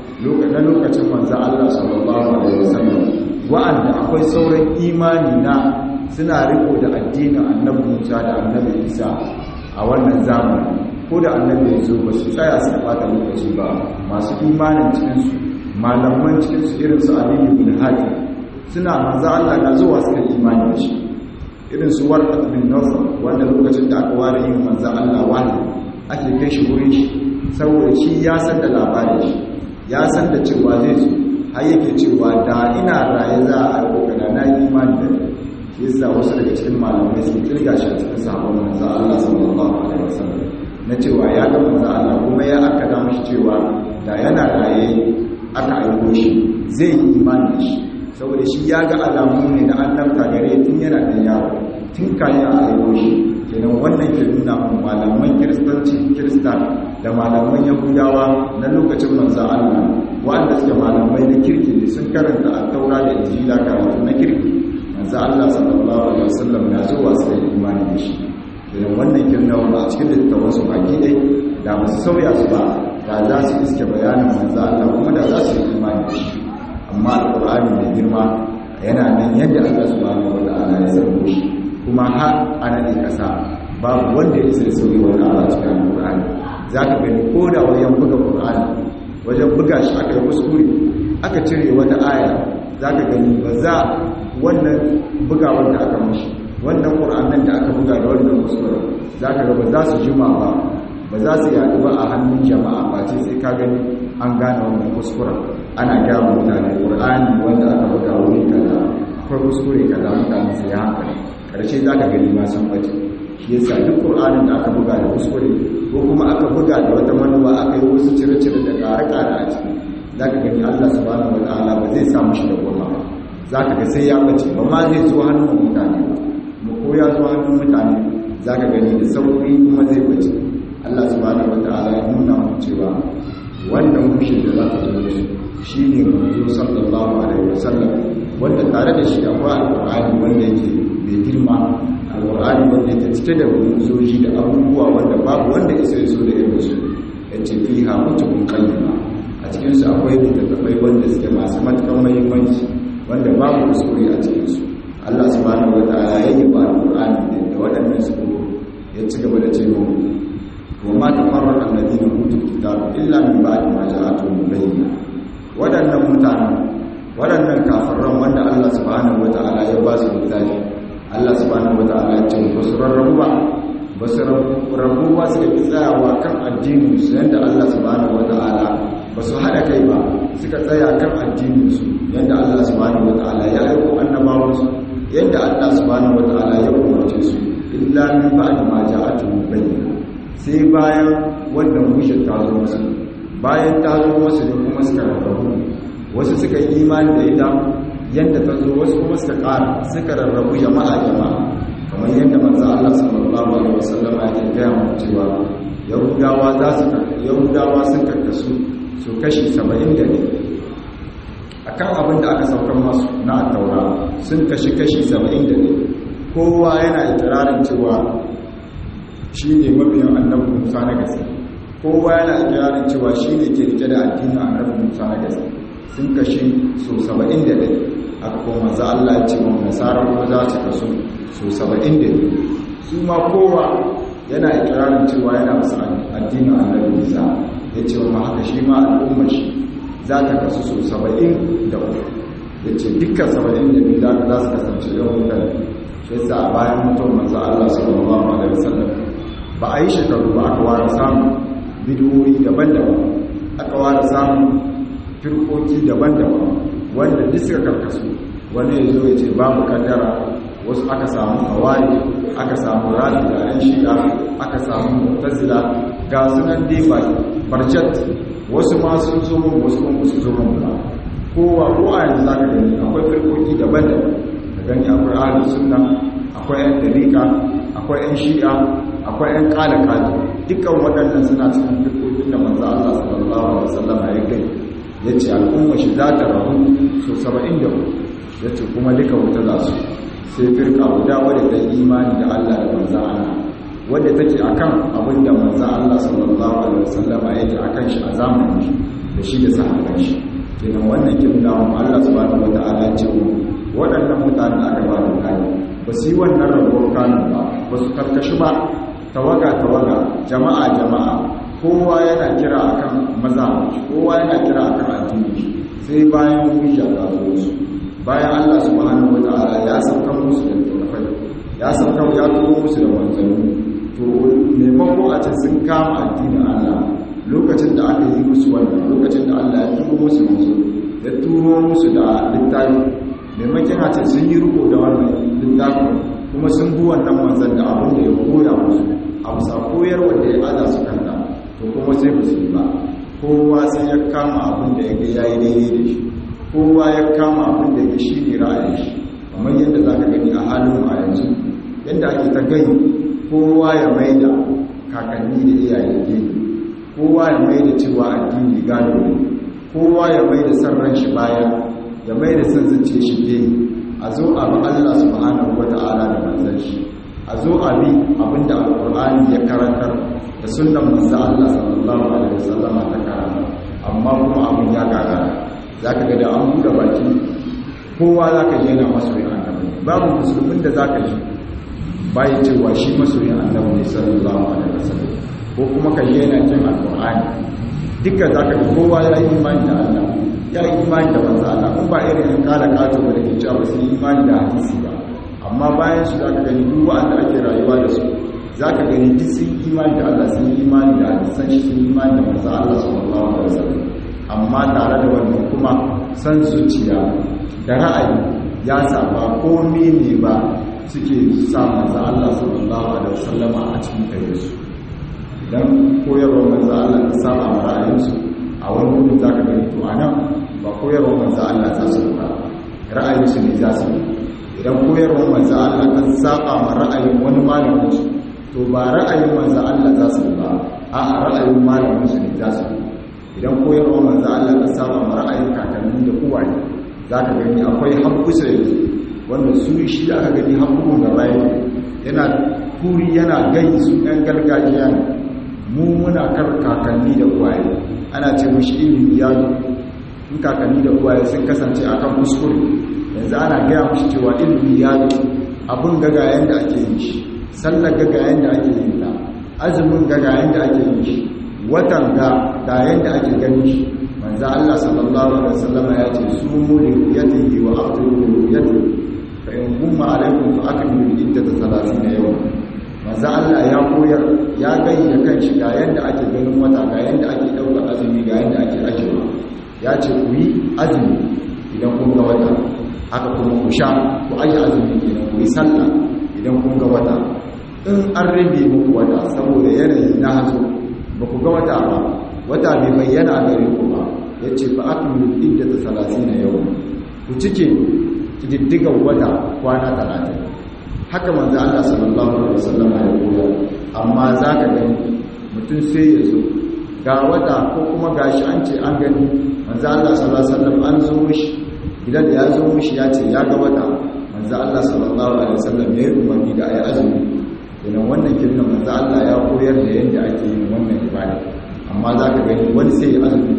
na lokacin manzan Allah sallallahu alaihi wasallam wa'anda akwai sauran imani na suna riko da addinin annabi Musa da annabi Isa a wannan zamani ko da annabi ya zo ba su tsaya su bata lokaci ba masu imanin cikin su malaman cikin su irin su Ali ibn Hatim suna manzan Allah na zuwa suka imani da shi irin su Warqat bin Nawfal wanda lokacin da aka ware yin manzan Allah wani ake kai shi wurin shi saboda shi ya san da labarin shi ya san da cewa zai zo har yake cewa da ina raye za a aiko da na yi imani da shi yasa wasu daga cikin malamai sun kirga shi a cikin sabon manzo Allah sallallahu alaihi wasallam na cewa ya ga manzo Allah kuma ya aka da mishi cewa da yana raye aka aiko shi zai yi imani da shi saboda shi ya ga alamu ne na annabta gare tun yana da yawo tun kayan a aiko shi kenan wannan ke nuna mu malaman kiristanci kiristan da malaman yahudawa na lokacin manzan Allah wanda suke malamai na kirki ne sun karanta a taura da injila karatu na kirki manzan Allah sallallahu alaihi wasallam na zuwa su da imani da shi kenan wannan ke nuna mu a cikin littafin su baki dai da ba su sauya su ba da za su iske bayanin manzan Allah kuma da za su yi imani da shi amma alqur'ani mai girma yana nan yadda Allah subhanahu wa ta'ala ya sabo shi kuma har ana ne kasa babu wanda ya isa sauyi wani ala cikin alƙur'ani za ka gani ko da wajen buga ƙur'ani wajen buga shi aka yi kuskure aka cire wata aya za ka gani ba za wannan buga wanda aka mashi wannan ƙur'anin da aka buga da wannan kuskure za ka ga ba za su jima ba ba za su yaɗu ba a hannun jama'a ba ce sai ka gani an gane wannan kuskuren ana gaya mutane ƙur'ani wanda aka buga wuri kaza akwai kuskure kaza mutane sai ya hankali karshe za ka gani ma sun bace shi yasa duk ƙur'anin da aka buga da kuskure ko kuma aka buga da wata manuwa aka yi wasu cire-cire da ƙare-ƙare a ciki za ka gani allah subhanahu wa ta'ala ba zai samu shi da goma ba za ka ga sai ya bace ba ma zai zo hannun mutane ba mu ko ya zo hannun mutane za ka gani da sauƙi kuma zai bace allah subhanahu wa ta'ala ya nuna mu cewa wannan mushin da za ka zo da shi shi ne manzo sallallahu alaihi wasallam wanda tare da shi akwai alƙur'ani wanda yake mai girma alƙur'ani wanda yake cike da soji da abubuwa wanda babu wanda isa ya so da irin su ya ce fi ha mutukun kayyama a cikinsu akwai kuskure a cikin su Allah subhanahu wataala ya yi ba alqur'ani da waɗannan su ya ci gaba da ce mu wa ma tafarraqa alladhina utul kitaba illa min ba'di ma ja'atuhum bayyinah waɗannan mutanen waɗannan kafiran wanda Allah subhanahu wata'ala ya ba su littafi Allah subhanahu wata'ala ya ce ba su rarrabu ba ba su rarrabu ba su yi tsayawa kan addinin su yadda Allah subhanahu wata'ala ba su haɗa kai ba suka tsaya kan addinin su yadda Allah subhanahu wata'ala ya aiko annabawan su yadda Allah subhanahu wata'ala ya umarce su illa min ba'di ma ja'atuhum bayyinah sai bayan wannan mushin ta zo musu bayan ta zo musu ne kuma suka rarrabu wasu suka yi imani da ita yadda ta zo wasu kuma suka ƙara suka rarrabu jama'a jama'a kamar yadda manzo Allah sallallahu alaihi wasallam ya gaya mu cewa yahudawa za su yahudawa sun karkasu su kashi 70 da ne akan abin da aka saukar masu na taura sun kashi kashi 70 da ne kowa yana ikirarin cewa shi ne mabiyan annabi Musa na gaske kowa yana ikirarin cewa shi ne ke rike da addinin annabi Musa na gaske sun kashi so saba'in da ɗaya aka kuma za Allah ce wa nasarar kuma za su kasu so saba'in da ɗaya su ma kowa yana ikirarin cewa yana musu addinin annabi Isa ya ce wa haka shi ma al'ummar shi za ta kasu so saba'in da uku ya ce dukkan saba'in da biyu za su kasance yawan mutane shi yasa a bayan mutum manzo Allah sallallahu alaihi wasallam ba a yi shekaru ba aka ware samun bidiyoyi daban-daban aka ware samun firkoki daban-daban wanda duk suka karkasu wani ya zo ya ce babu kaddara wasu aka samu hawari aka samu rami da yan shi'a aka samu mutazila ga sunan dai barjat wasu ma sun zo mun wasu kuma su zo mun ba kowa ko a yanzu zaka gani akwai firkoki daban-daban da gani akwai ahlus sunna akwai yan dariqa akwai yan shi'a akwai yan kala kala dukkan waɗannan suna cikin firkokin da manzo Allah sallallahu alaihi wasallam ya gani ya ce al'umma shi za ta rahu so saba'in da ya ce kuma duka wuta za su sai firka guda wadda ta imani da Allah da manza Allah wadda take akan abin da manza Allah sallallahu alaihi wasallama yake akan shi a zamanin shi da shi da sahabban shi kenan wannan kin da mu Allah subhanahu wataala ce waɗannan mutanen da aka ba da kai ba su yi wannan rabuwar kanun ba ba su karkashi ba tawaga tawaga jama'a jama'a kowa yana kira akan maza kowa yana kira akan addini sai bayan hujja ta zo su bayan Allah subhanahu wataala ya sauka musu da tafai ya sauka ya turo musu da manzanni to maimako a ce sun kama addinin Allah lokacin da aka yi musu wannan lokacin da Allah ya turo musu musu ya turo musu da littafi maimakon a ce sun yi riko da wannan littafin kuma sun bi wannan manzan da abin da ya koya musu a bisa koyarwa da ya aza su kanta to kuma sai ba su yi ba kowa sai ya kama abin da ya ga ya yi daidai da shi kowa ya kama abin da ya shi ne ra'ayin shi kamar yadda za ka gani a halin a yanzu yadda ake ta gani kowa ya maida kakanni da iyaye gani kowa ya maida cewa addini gado ne kowa ya maida san ran shi baya ya maida san zuciya shi gani a zo a bi Allah subhanahu wata'ala da manzon shi a zo a bi abinda alqur'ani ya karantar da sunnan manzo Allah sallallahu alaihi wasallama ta karanta amma kuma abin ya gagara zaka ga da an buɗe baki kowa zaka ji yana masoyin annabi babu musulmin da zaka ji bai cewa shi masoyin annabi ne sallallahu alaihi wasallam ko kuma ka ji yana jin alqur'ani dukkan zaka ga kowa ya yi imani da Allah ya yi imani da manzo Allah kun ba irin in kala kato da ke cewa ba su yi imani da hadisi ba amma bayan su zaka gani duk wanda ake rayuwa da su za ka gani duk sun imani da Allah sun imani da hadisan shi sun imani da manzo Allah sallallahu alaihi wasallam amma tare da wannan kuma san zuciya da ra'ayi ya saba komai ne ba suke sa manzo Allah sallallahu alaihi wasallama a cikin kai su idan koyarwar manzo Allah ta saba ma ra'ayinsu a wani wurin za ka gani to anan ba koyarwar manzo Allah za su ba ra'ayinsu ne za su idan koyarwar manzo Allah ta saba ma ra'ayin wani malamin su to ba ra'ayin manzo Allah za su ba a ra'ayin malamin su ne za su idan koyarwa manzo Allah ta saba ma ra'ayin kakanni da uwaye za ka gani akwai hakkusa yanzu wanda su shi da aka gani hakkun da bayan yana kuri yana gani su ɗan gargajiya ne mu muna kar kakanni da uwaye ana ce mashi ilimi ya in kakanni da uwaye sun kasance akan kuskure yanzu ana gaya mashi cewa ilimi ya zo abin gagayen da ake yin shi sallar gagayen da ake yin ta azumin gagayen da ake yin shi watan ga gayen da ake ganin shi manzo Allah sallallahu alaihi wasallam ya ce sumu li ru'yatihi wa aftiru li ru'yatihi fa in gumma alaikum fa akmilu iddata 30 yawma manzo Allah ya koyar ya gayyana kan shi ga yanda ake ganin wata ga yanda ake dauka azumi ga yanda ake ajewa ya ce ku yi azumi idan kun ga wata haka kuma ku sha ku aje azumi idan ku yi sallah idan kun ga wata in an rabe muku wata saboda yanayi na hazo ba ku ga wata ba wata bai bayyana gare ku ba ya ce fa akmilu iddata 30 yau ku cike kididdigan wata kwana 30 haka manzo Allah sallallahu alaihi wasallam ya koya amma zaka gani mutum sai ya zo ga wata ko kuma gashi an ce an gani manzo Allah sallallahu alaihi wasallam an zo mishi gidan da ya zo mishi ya ce ya ga wata manzo Allah sallallahu alaihi wasallam ya yi umarni da ayi azumi idan wannan kirna manzo Allah ya koyar da yadda ake yin wannan ibada amma zaka gani wani sai ya azumi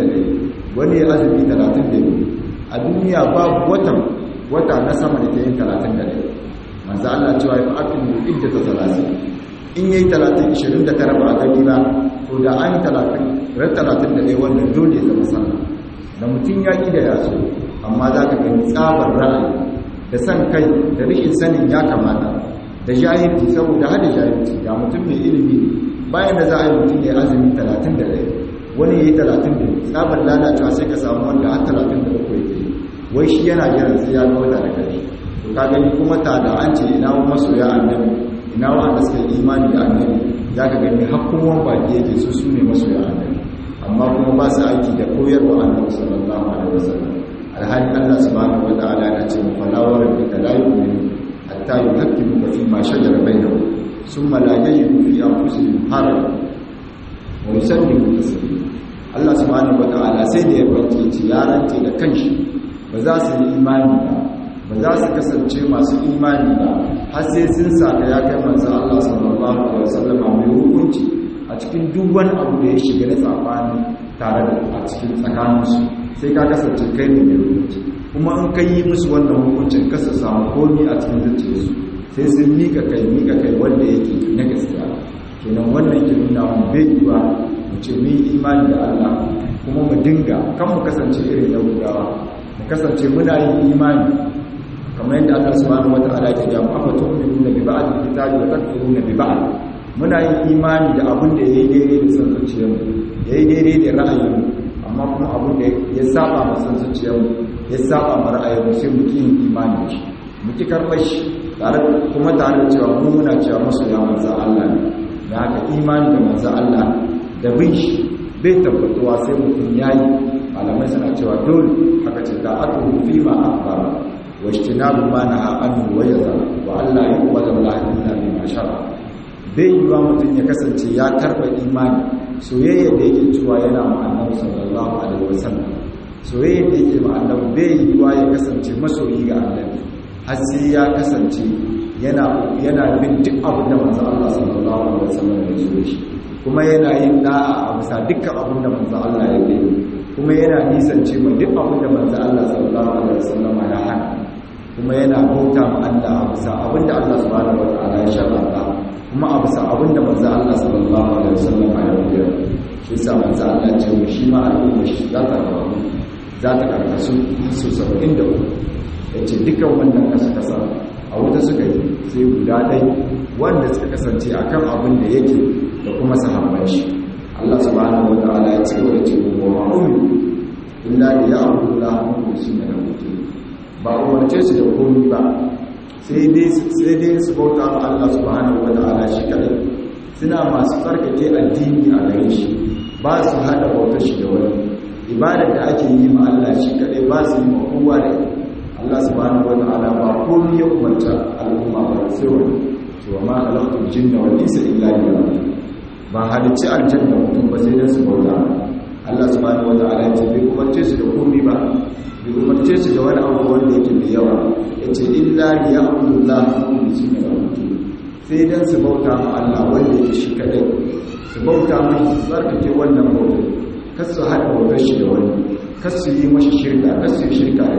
31 wani ya azumi 32 a duniya babu watan wata na sama da ke yin 31 manzo Allah cewa ya fa'akin idda ta 30 in yayi 30 29 ba a gani ba to da an 30 ran 31 wannan dole ya zama sallah da mutum ya ki da yaso amma zaka gani tsabar ra'ayi da san kai da rashin sanin ya kamata da jahilci saboda hada jahilci ga mutum mai ilimi bayan da za a yi mutum ya azumi 31 wani ya yi 32 tsabar lalacewa sai ka samu wanda har 33 yake wai shi yana jiran sai ya ga wata da kare to ka gani kuma ta da an ce ina wa masoya annabi ina wa da suka imani da annabi za ka gani hakkuman baki yake su su ne masoya annabi amma kuma ba su aiki da koyarwa annabi sallallahu alaihi wasallam alhali Allah subhanahu wa ta'ala ya ce mu fala wa rabbika la yu'minu hatta yuhaqqimuka fi ma shajara bainahum thumma la yajidu fi anfusihim harajan wa yusallimu taslima Allah subhanahu wa ta'ala sai da ya bace ci ya rance da kanshi ba za su yi imani ba ba za su kasance masu imani ba har sai sun saka ya kai manzo Allah sallallahu alaihi wasallam mai hukunci a cikin duk wani abu da ya shiga da tsafani tare da a cikin tsakaninsu sai ka kasance kai ne mai hukunci kuma in kai yi musu wannan hukuncin ka su samu komi a cikin zuciyarsu sai sun mika kai mika kai wanda yake na gaskiya kenan wannan ke nuna mun bai yiwa mu ce mun yi imani da Allah kuma mu dinga kan mu kasance irin yahudawa mu kasance muna yin imani kamar yadda Allah subhanahu wata'ala ke ga afa tu'minuna bi ba'd al-kitabi wa takfuruna bi ba'd muna yin imani da abin da yayi daidai da san zuciyarmu yayi daidai da ra'ayinmu amma kuma abin da ya saba ma san zuciyarmu ya saba ma ra'ayinmu sai mu ki yin imani da shi mu ki karɓar shi tare kuma tare da cewa mu muna cewa masu ya manzo Allah ne da haka imani da manzo Allah da bin shi bai tabbatuwa sai mutum yayi malamai suna cewa dole haka ce da atu fi ma akbara wa ijtinabu ma naha anhu wa yadha wa alla yuqbala Allah illa bima shara bai yiwa mutum ya kasance ya karba imani soyayya da yake cewa yana ma annabi sallallahu alaihi wasallam soyayya da yake ma annabi bai yiwa ya kasance masoyi ga annabi har sai ya kasance yana yana bin duk abin da manzo Allah sallallahu alaihi wasallam ya so shi kuma yana yin da'a a bisa dukkan abin da manzo Allah ya yi kuma yana nisance ma duk abin da manzo Allah sallallahu alaihi wasallam ya hana kuma yana bauta ma Allah a bisa abin da Allah subhanahu wataala ya sharanta kuma a bisa abin da manzo Allah sallallahu alaihi wasallam ya yi shi yasa manzo Allah ya ce shi ma al'umma shi za ta rabu za ta karkasu su 73 yace dukkan wannan kasa kasa a wuta suka yi sai guda ɗai wanda suka kasance akan abin da yake da kuma sahabban shi Allah subhanahu wataala ya ce wa ce wa ma'umin illa da ya abu da hannu su ne da mutum ba umarce su da komi ba sai dai su bauta ma Allah subhanahu wataala shi kadai suna masu tsarkake addini a gare shi ba su hada bautar shi da wani ibadar da ake yi ma Allah shi kadai ba su yi ma kowa da Allah subhanahu wataala ba komi ya umarta al'umma ba sai wani cewa ma halaktul jinna wal insa illa liya'budun ba halicci aljanna mutum ba sai dan su bauta Allah subhanahu wataala ya ce bai umarce su da komai ba bai umarce su da wani abu wanda yake mai yawa yace illa liya'budullah mukhlisina lahu din sai dan su bauta ma Allah wanda yake shi kadai su bauta mai tsarkake wannan bautar kar su hada bautar shi da wani kar su yi mashi shirka kar su yi shirka da shi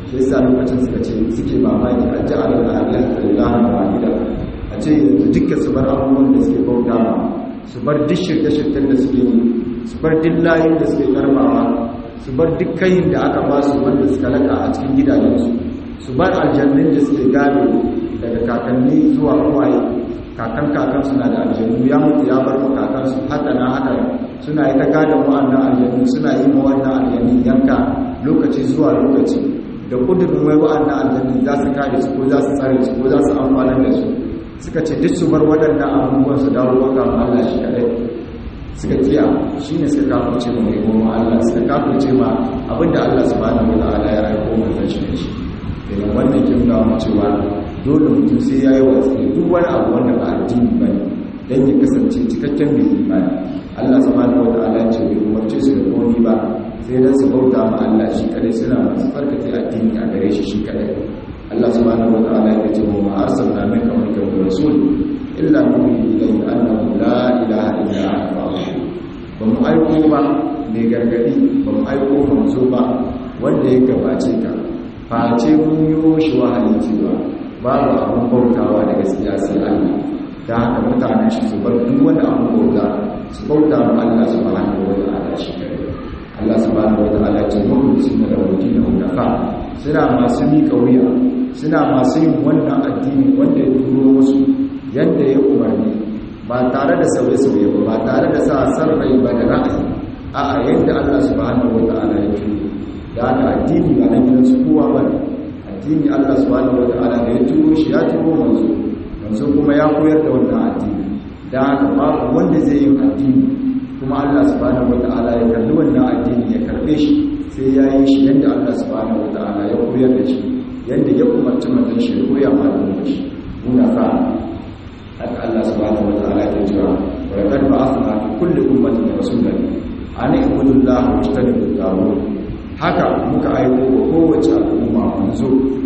shi yasa lokacin suka ce suke mamaki a ji alal aliyah lillahi wahida a ce yanzu dukkan su bar abubuwan da suke bauta ma su bar duk shirke-shirken da suke yi su bar duk layin da suke karbawa su bar duk kayin da aka ba su wanda suka laka a cikin gidajensu su bar aljannin da suke gado daga kakanni zuwa uwaye kakan kakan suna da aljannu ya mutu ya bar kakansu haka na haka suna yi ta gadon wa'annan aljannu suna yi ma wannan aljannu yanka lokaci zuwa lokaci da kudurin wai wa'annan aljannu za su kare su ko za su tsare su ko za su amfanar da su suka ce duk su bar waɗannan abubuwan su dawo waka ma Allah shi kadai suka kiya shi ne suka kafurce ma mai goma Allah suka kafurce ma abinda Allah subhanahu wa ta'ala ya rayu ko manzon shi ne shi idan wannan kin ga mu cewa dole mutum sai ya yi watsi da duk wani abu wanda ba addini ba ne don ya kasance cikakken mai imani Allah subhanahu wa ta'ala ce bai umarce su da komi ba sai dan su bauta ma Allah shi kadai suna masu farkace addini a gare shi shi kadai Allah subhanahu wa ta'ala ya ce wa arsalna min qablika rasul illa nuhi ilayhi annahu la ilaha illa anta ba mu aiko ba mai gargadi ba mu aiko manzo ba wanda ya gabace ka face mun yi shi wahayi cewa babu abin bautawa da gaskiya sai Allah da haka mutanen shi su bar duk wani abin bauta su bauta ma Allah subhanahu wa ta'ala shi kare Allah subhanahu wa ta'ala ce mu suna da wuti da hudafa suna masu miƙa wuya suna masu yin wannan addini wanda ya turo musu yadda ya umarni ba tare da sauye-sauye ba ba tare da sa san rai ba da ra'ayi a'a yadda Allah subhanahu wa ta'ala ya turo da haka addini ba na gidansu kowa ba ne addini Allah subhanahu wataala da ya turo shi ya turo manzo manzo kuma ya koyar da wannan addini da haka babu wanda zai yi addini kuma Allah subhanahu wataala ya kalli wannan addini ya karbe shi sai ya yi shi yadda Allah subhanahu wataala ya koyar da shi yadda ya umarci manzon shi ya koya ma da shi muna fa haka Allah subhanahu wataala ya jira wa laqad ba'athna fi kulli ummatin rasulan an ibudu Allah wa ijtanibu at haka muka aiko wa kowace al'umma manzo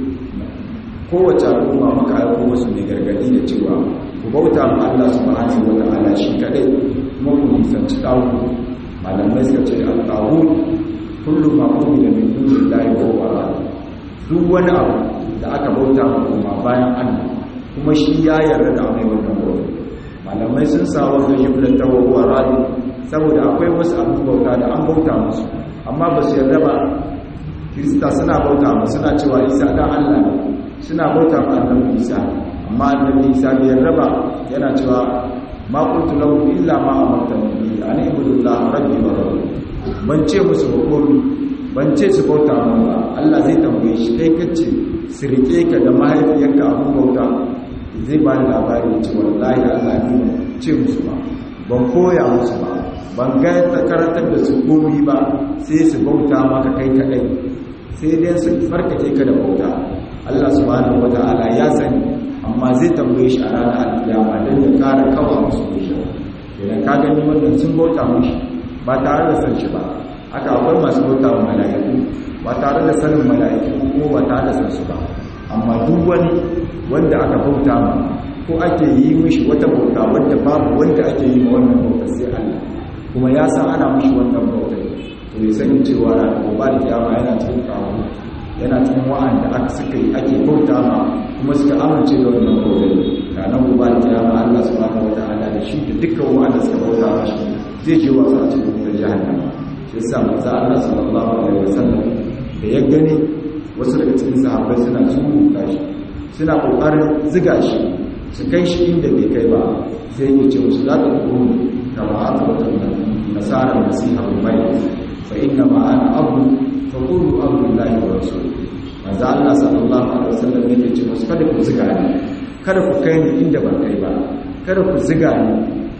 kowace al'umma muka aiko wasu mai gargadi da cewa ku bauta ma Allah subhanahu wa ta'ala shi kadai kuma ku nisanci tawu malamai suka ce al-tawu kullu ma umila min dunillahi wa huwa duk wani abu da aka bauta ma kuma bayan Allah kuma shi ya yarda da mai wannan bauta malamai sun sa wannan jumlar ta wa huwa radi saboda akwai wasu abin bauta da an bauta musu amma ba su yarda ba kirista suna bauta mu suna cewa isa dan allah ne suna bauta ma annabi isa amma annabi isa bai yarda ba yana cewa ma qultu lahu illa ma amartani bi an ibudullah rabbi wa rabbi ban ce musu ba komai ban ce su bauta mun ba allah zai tambaye shi dai kace su rike ka da mahaifiyarka abun bauta zai ba ni labari ce wallahi allah ne ce musu ba ban koya musu ba ban ga ta karantar da su komi ba sai su bauta maka kai kadai sai dai su farkake ka da bauta Allah subhanahu wata'ala ya sani amma zai tambaye shi a ranar alkiyama don ya kara kawa musu shi idan ka gani wannan sun bauta mushi ba tare da san shi ba haka akwai masu bauta wa mala'iku ba tare da sanin mala'iku ko ba tare da san su ba amma duk wani wanda aka bauta ma ko ake yi mishi wata bauta wanda babu wanda ake yi ma wannan bauta sai Allah kuma ya san ana mishi wannan bauta to ya sani cewa ranar gobe da kiyama yana cikin kawo yana cikin wa'anda aka suka yi ake bauta ma kuma suka amince da wannan bauta ranar gobe da kiyama Allah subhanahu wataala da shi da dukkan wa'anda suka bauta ma shi zai je wasa a cikin wutar jahannama shi yasa manzo Allah sallallahu alaihi wasallam da ya gani wasu daga cikin sahabbai suna tsuruta shi suna kokarin ziga shi su kai shi inda bai kai ba sai ya ce musu za ta kuru kama aka wata nasarar nasiha bai fa inna ma ana abu fa qulu abdullahi wa rasul manzo Allah sallallahu alaihi wasallam yake ce musu kada ku ziga ni kada ku kai ni inda ban kai ba kada ku ziga ni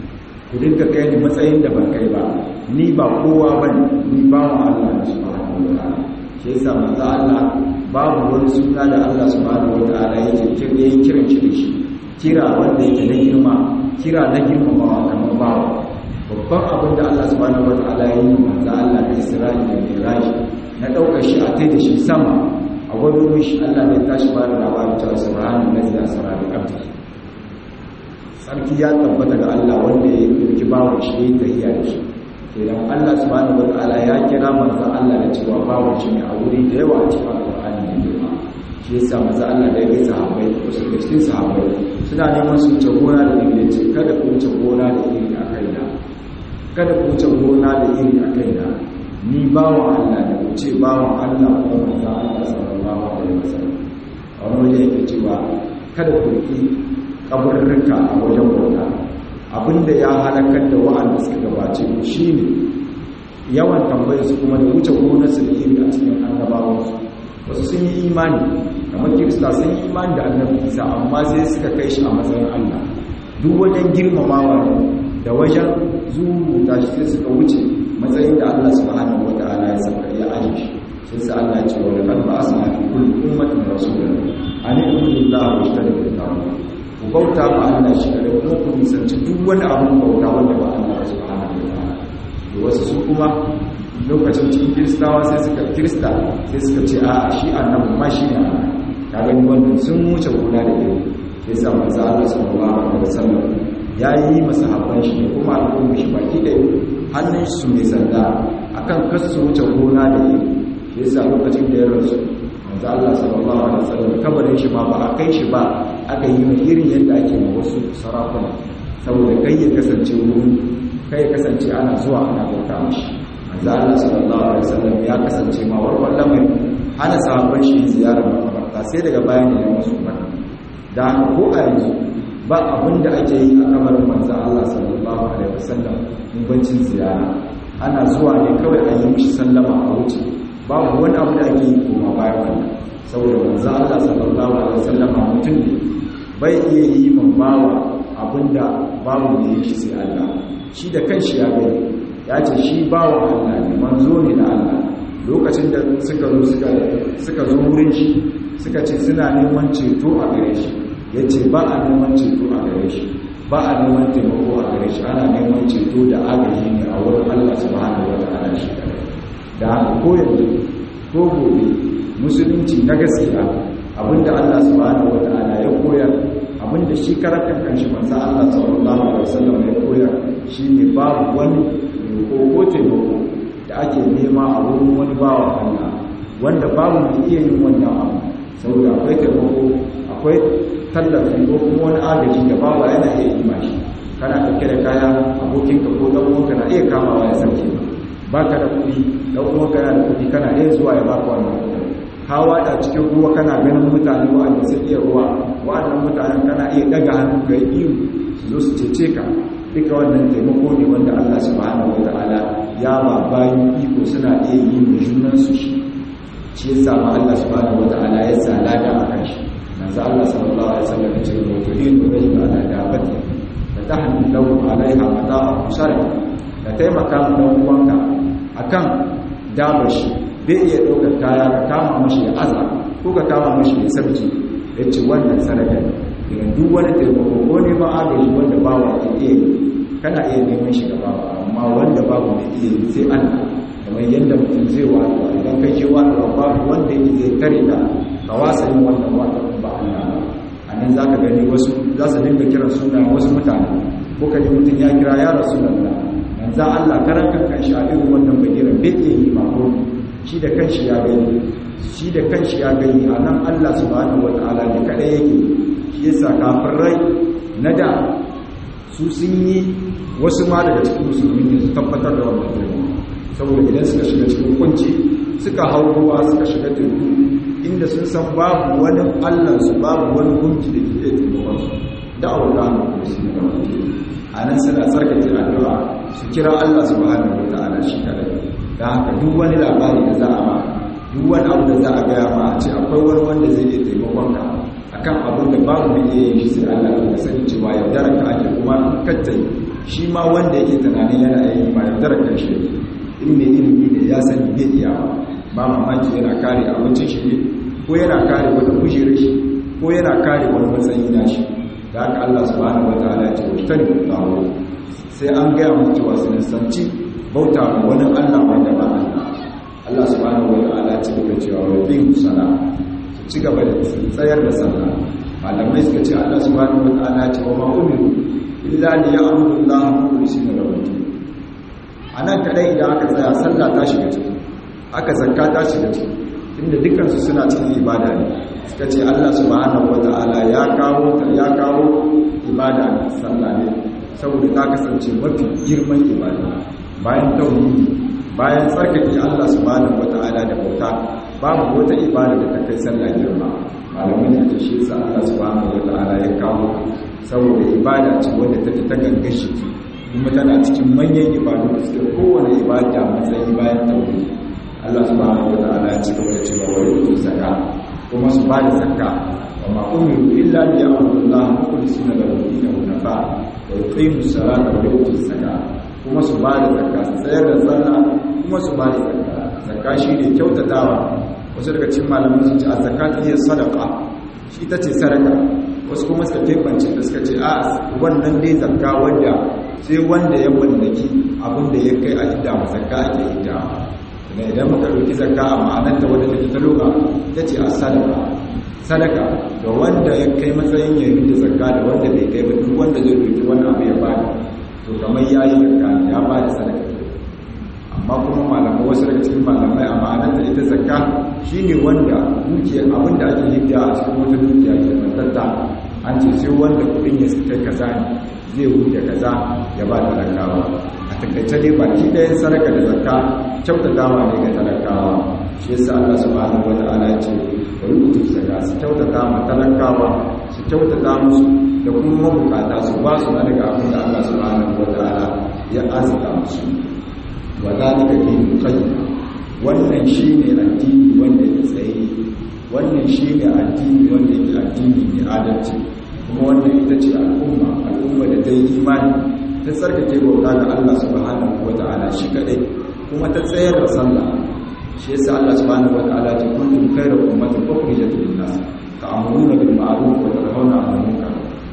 ku dinga kai ni matsayin da ban kai ba ni ba kowa bane ni ba mu Allah subhanahu wa ta'ala shi yasa manzo Allah babu wani suna da Allah subhanahu wa ta'ala yake kiran kiran shi da shi kira wanda yake na girma kira na girmamawa kamar bawa babban abin da Allah subhanahu wataala ya yi manzo Allah da Isra'i da Mi'raj na daukar shi a tai da shi sama a gwado mishi Allah ne tashi ba da labarin cewa subhanahu allazi asra bi abdi sarki ya tabbata ga Allah wanda ya dauki bawon shi ya tahiya da shi idan Allah subhanahu wataala ya kira manzo Allah da cewa bawon shi ne a wuri da yawa a cikin Al-Qur'ani ne shi yasa maza Allah da ya ga sahabbai wasu daga cikin sahabbai suna neman su wuce gona da iri ce kada ku wuce gona da iri a kaina kada ku wuce gona da iri a kaina ni bawan Allah da ku ce bawan Allah ko manzo Allah sallallahu alaihi wasallam a wani waje yake cewa kada ku ki kaburruka a wajen bauta abinda ya halakar da wa'anda suka gabace ku shine yawan tambayar su kuma da wuce gonar su da iri a cikin annabawansu wasu sun yi imani kamar kirista sun yi imani da annabi isa amma sai suka kai shi a matsayin allah duk wajen girmamawa ne da wajen zuruta shi sai suka wuce matsayin da allah subhanahu wa ta'ala ya saka ya aje shi sai sa allah ce wa laqad ba'athna fi kulli ummatin rasulan an ibudu allaha wa ijtanibu at ku bauta ma allah shi kada kuma ku nisanci duk wani abun bauta wanda ba allah subhanahu wa ta'ala da wasu su kuma lokacin cikin kiristawa sai suka kirista sai suka ce a shi annabi ma shi ne ka gani wannan sun wuce gona da iri sai sa manzo Allah sallallahu alaihi wasallam ya yi masahabban shi da kuma al'umma shi baki da hannun su mai sanda akan kasu wuce gona da iri sai sa lokacin da ya rasu manzo Allah sallallahu alaihi wasallam kabarin shi ma ba a kai shi ba aka yi irin yadda ake ma wasu sarakuna saboda kai ya kasance wurin kai ya kasance ana zuwa ana bauta mashi manzo Allah sallallahu alaihi wasallam ya kasance ma warwar lamarin hana sahabban shi ziyarar makabarta sai daga bayan ne musu barka da ko a yanzu ba abin da ake yi a kamarin manzo Allah sallallahu alaihi wasallam bancin ziyara ana zuwa ne kawai a yi mishi sallama a wuce babu wani abu da ake yi koma bayan wannan saboda manzo Allah sallallahu alaihi wasallam mutum ne bai iya yi man bawa abinda babu ne shi sai Allah shi da kanshi ya gani ya ce shi bawa Allah ne manzo ne na Allah lokacin da suka zo suka suka zo wurin shi suka ce suna neman ceto a gare shi ya ce ba a neman ceto a gare shi ba a neman taimako a gare shi ana neman ceto da agaji ne a wurin Allah subhanahu wa ta'ala shi kare da haka ko yanzu ko gobe musulunci na gaskiya abinda Allah subhanahu wa ta'ala ya koyar abinda shi karatun kanshi manzo Allah sallallahu alaihi wasallam ya koyar shine babu wani ko taimako da ake nema a wurin wani bawa Allah wanda babu mai iya yin wannan abu saboda akwai taimako akwai tallafi ko kuma wani agaji da bawa yana iya yi mashi kana ɗauke da kaya abokinka ko ɗan uwanka na iya kamawa ya sauke ba ka da kuɗi ɗan uwanka yana da kuɗi kana iya zuwa ya baka wannan kuɗi ka wada cikin ruwa kana ganin mutane wa'anda sun iya ruwa wa'annan mutanen kana iya ɗaga hannu ka yi iyo su zo su cece ka duka wannan taimako ne wanda Allah subhanahu wa ta'ala ya ba bayan iko suna iya yi mai junansu shi shi ya samu Allah subhanahu wa ta'ala ya sa lada a kan shi manzo Allah sallallahu alaihi wasallam ya ce wa tuhidu rajul ala dabati fa tahmil lahu alaiha mata'a musarif ka taimaka ma dan uwanka akan dabar shi bai iya ɗaukar kaya ka kama mashi ya aza ko ka kama mashi ya sabki ya ce wannan sadaka ne duk wani taimako ko neman agaji wanda bawa ke iya yi kana iya neman shi gaba amma wanda babu mai iya yi sai Allah kamar yadda mutum zai wato idan kai ke wato babu wanda yake zai tare da ka wasa yin wannan wato ba Allah ba a nan za ka gani wasu za su dinga kiran suna wasu mutane ko ka ji mutum ya kira ya rasu lalla manza Allah karan kan kan sha irin wannan bagiran bai iya yi ma ko shi da kanshi ya gani shi da kanshi ya gani a nan Allah subhanahu wataala ne kadai yake shi yasa kafirai na da su sun yi wasu ma daga cikin musulmi ne su tabbatar da wannan taimako saboda idan suka shiga cikin kunci suka hau ruwa suka shiga teku inda sun san babu wani allansu babu wani gunki da ke iya taimakon su da aure da hannu su ne wani a nan suna tsarkake addu'a su kira allah su ba hannun wata ala shi kadai da haka duk wani labari da za a ma duk wani abu da za a gaya ma a ce akwai wani wanda zai iya taimakon ka akan abin da babu da iya yin shi sai Allah ya sani cewa yaudarar ka ake kuma kattai shi ma wanda yake tunanin yana yi ma yaudarar kan shi in mai ilimi ne ya sani bai iya ba mamaki yana kare abincin shi ne ko yana kare wata kujerar shi ko yana kare wani matsayi na shi da haka Allah subhanahu wataala ya ce washtan tawo sai an gaya mu cewa su nisanci bauta ma wani Allah wanda ba Allah Allah subhanahu wataala ya ce da cewa wa bin sala ci gaba da tsayar da sallah malamai suka ce Allah subhanahu wataala ce wa ma umiru illa li ya'budu Allah mukhlisina lahu anan kadai idan aka tsaya sallah ta shiga ciki aka zakka ta shiga ciki inda dukkan su suna cikin ibada ne suka ce Allah subhanahu wata'ala ya kawo ta ya kawo ibada sallah ne saboda ta kasance mafi girman ibada bayan tauhidi bayan tsarkake Allah subhanahu wata'ala da bauta babu wata ibada da ta kai sallah girma malamin da ta shi sa Allah subhanahu wata'ala ya kawo saboda ibada ce wanda ta ta gangan shi kuma tana cikin manyan ibadu da suke kowane ibada matsayi bayan tauhidi Allah subhanahu wata'ala ya ci gaba da cewa wa yutu zakka kuma su bada zakka wa ma umiru illa bi amrillah mukhlisina lahu dinahu nafa wa yuqimu salata wa yutu zakka kuma su bada zakka su tsayar da sallah kuma su bada zakka zakka shine kyautatawa wasu daga cikin malaman sun ce a zakatu hiya sadaqa shi tace sadaka wasu kuma suka kebance da suka ce a wannan dai zakka wanda sai wanda ya mallaki abin da ya kai a idda zakka ake idda ne idan muka ɗauki zakka a ma'anarta wadda take ta loka ta ce a sadaka sadaka ga wanda ya kai matsayin ya yi da zakka da wanda bai kai ba duk wanda zai ɗauki wani abu ya bada to kamar ya yi zakka ya ba da sadaka amma kuma malamai wasu daga cikin malamai a ma'anarta ita zakka shine wanda dukiya abin da ake hidda a cikin wata dukiya ke mantatta an ce sai wanda kuɗin ya kai kaza ne zai wuce kaza ya ba talakawa a takaice dai baki ɗayan sadaka da zakka kyautatawa ne ga talakawa shi yasa Allah subhanahu wata'ala ya ce wa yutu zakka su kyautata ma talakawa su kyautata musu da kuma mabukata su ba su na daga abin da Allah subhanahu wata'ala ya azuka musu wa zalika dinul qayyim wannan shine addini wanda ya tsaye wannan shine addini wanda yake addini mai adalci kuma wannan ita ce al'umma al'umma da ta yi imani ta tsarkake bauta ga Allah subhanahu wa ta'ala shi kadai kuma ta tsayar da sallah shi yasa Allah subhanahu wa ta'ala ta kuntum khayra ummatin ukhrijat lin-nas ta'muruna bil ma'ruf wa tanhauna 'anil munkar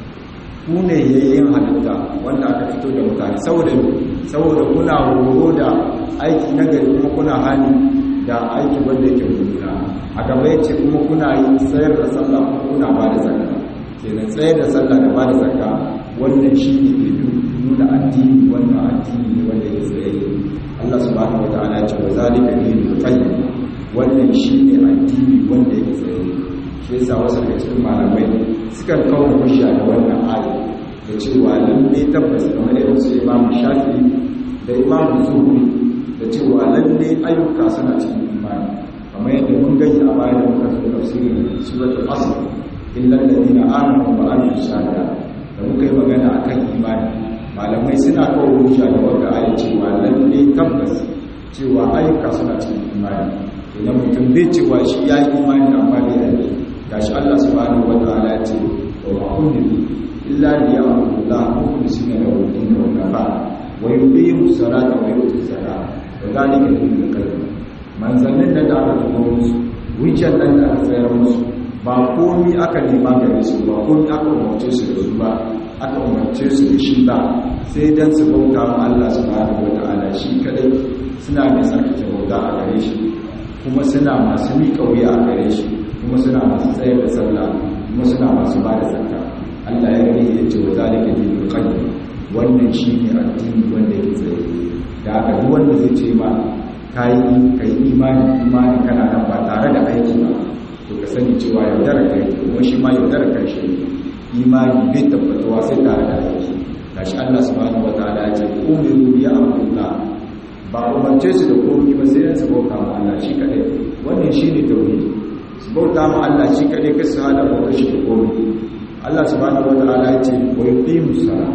ku ne yayin halitta wanda aka fito da mutane saboda saboda kuna horo da aiki na gari kuma kuna hani da aiki wanda yake mummuna a gaba yace kuma kuna yi tsayar da sallah kuma kuna ba da zakka kenan tsayar da sallah da ba da zakka wannan shi ne ke nuna addini wannan addini ne wanda ya tsaye Allah subhanahu wa ta'ala ce wa zalika dinul qayyim wannan shi ne addini wanda ya tsaye shi yasa wasu daga cikin malamai sukan kawo hujja da wannan aya da cewa lalle tabbas kamar irin su Imam Shafi'i da Imam Zuhri da cewa lalle ayyuka suna cikin imani kamar yadda mun gani a baya da muka zo tafsirin suratul asr illa alladhina amanu wa amilus salihat da muka yi magana akan imani malamai suna kawo hujja da wanda ayi cewa lalle tabbas cewa ayyuka suna cikin imani idan mutum bai cewa shi ya yi imani amma bai aiki gashi Allah subhanahu wataala ya ce wa ma umiru illa liya'budu Allah mukhlisina lahu din wa nafa wa yuqimu salata wa yutu zakata wa dhalika dinul qayyim manzannin da aka tuko musu wucin nan da aka tsayar musu ba komi aka nema gare su ba komi aka umarce su da su ba aka umarce su da shi ba sai dan su bauta ma Allah subhanahu wata'ala shi kadai suna da tsarkake bauta a gare shi kuma suna masu miƙa wuya a gare shi kuma suna masu tsayar da sallah kuma suna masu ba da zakka Allah ya rage ya ce wa zalika dinul qayyim wannan shine addini wanda yake tsaye da haka duk wanda zai ce ma kai kai imani imani kana nan ba tare da aiki ba to ka sani cewa yaudara kai kuma shi ma yaudara kai shi imani bai tabbatuwa sai tare da aiki gashi Allah subhanahu wataala ya ce umiru ya amrullah ba umarce su da komai ba sai su bauta ma Allah shi kadai wannan shine tauhidi su bauta ma Allah shi kadai kai su hada bauta shi da komai Allah subhanahu wataala ya ce wa yuqimu salat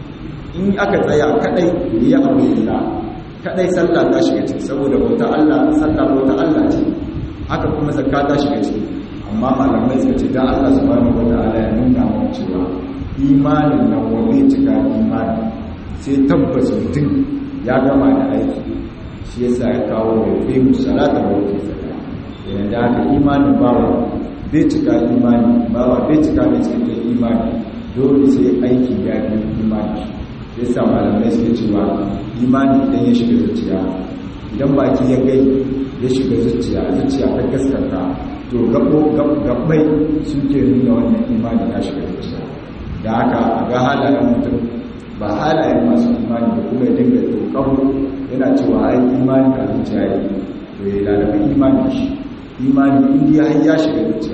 in aka tsaya kadai ya amrullah kadai sallah ta shiga ciki saboda bauta Allah sallah bauta Allah ce haka kuma zakka ta shiga ciki amma malamai suka ce dan Allah subhanahu wataala ya nuna mu cewa imanin nan wani cika imani sai tabbas mutum ya gama da aiki shi yasa ya kawo da bai musalata wa wata zakka yana da haka imanin bawa bai cika imani bawa bai cika da cikakken imani dole sai aiki ya bi imani yasa malamai suke cewa imani idan ya shiga zuciya idan baki ya gai ya shiga zuciya zuciya ta gaskata to gabbai suke nuna wannan imani ya shiga zuciya da haka a ga halayen mutum ba halayen masu imani da kuma ya dinga tokaru yana cewa ai imani a zuciya ya to ya lalaba imani shi imani indiya har ya shiga zuciya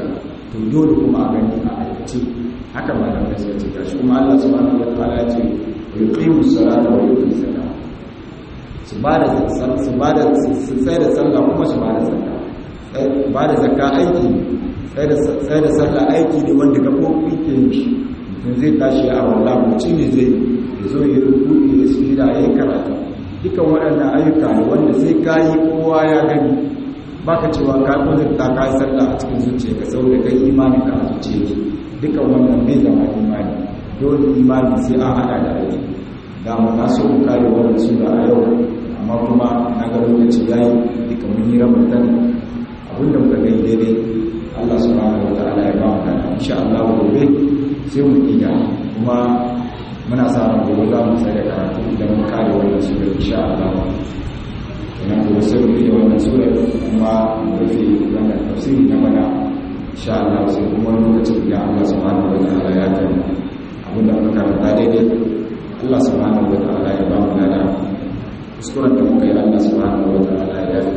to dole kuma a gani a aikace haka ma da sai ce gashi kuma Allah subhanahu wa ta'ala ya ce yuqimu salata wa yutu zakata su ba da su ba da su sai da sallah kuma su ba da zakka ba da zakka aiki sai da sai da sallah aiki ne wanda gabobi ke yin shi mutum zai tashi a wallah mutum ne zai zo ya rubuta ya sujida ya yi karatu dukan waɗannan ayyuka ne wanda sai ka yi kowa ya gani ba ka cewa ka kudurta ka yi sallah a cikin zuciya ka sau da kai imanin ka a zuciya ke dukan wannan bai zama imani dole imani sai an hada da aiki da mu na so mu kare wannan sura a yau amma kuma na ga lokaci yayi duka mun yi ramadan abinda muka gani daidai Allah subhanahu wa ta'ala ya ba mu da insha Allah gobe sai mu ida kuma muna sa ran gobe za mu sai da karatu idan mun kare wannan sura insha Allah ina gobe sai mu ida wannan sura kuma mu rufe wannan tafsiri na bana insha Allah sai kuma lokacin da Allah subhanahu wa ta'ala ya kai abinda muka karanta daidai Allah subhanahu wa ta'ala ya ba mu da kuskuren da muka yi Allah subhanahu wa ta'ala ya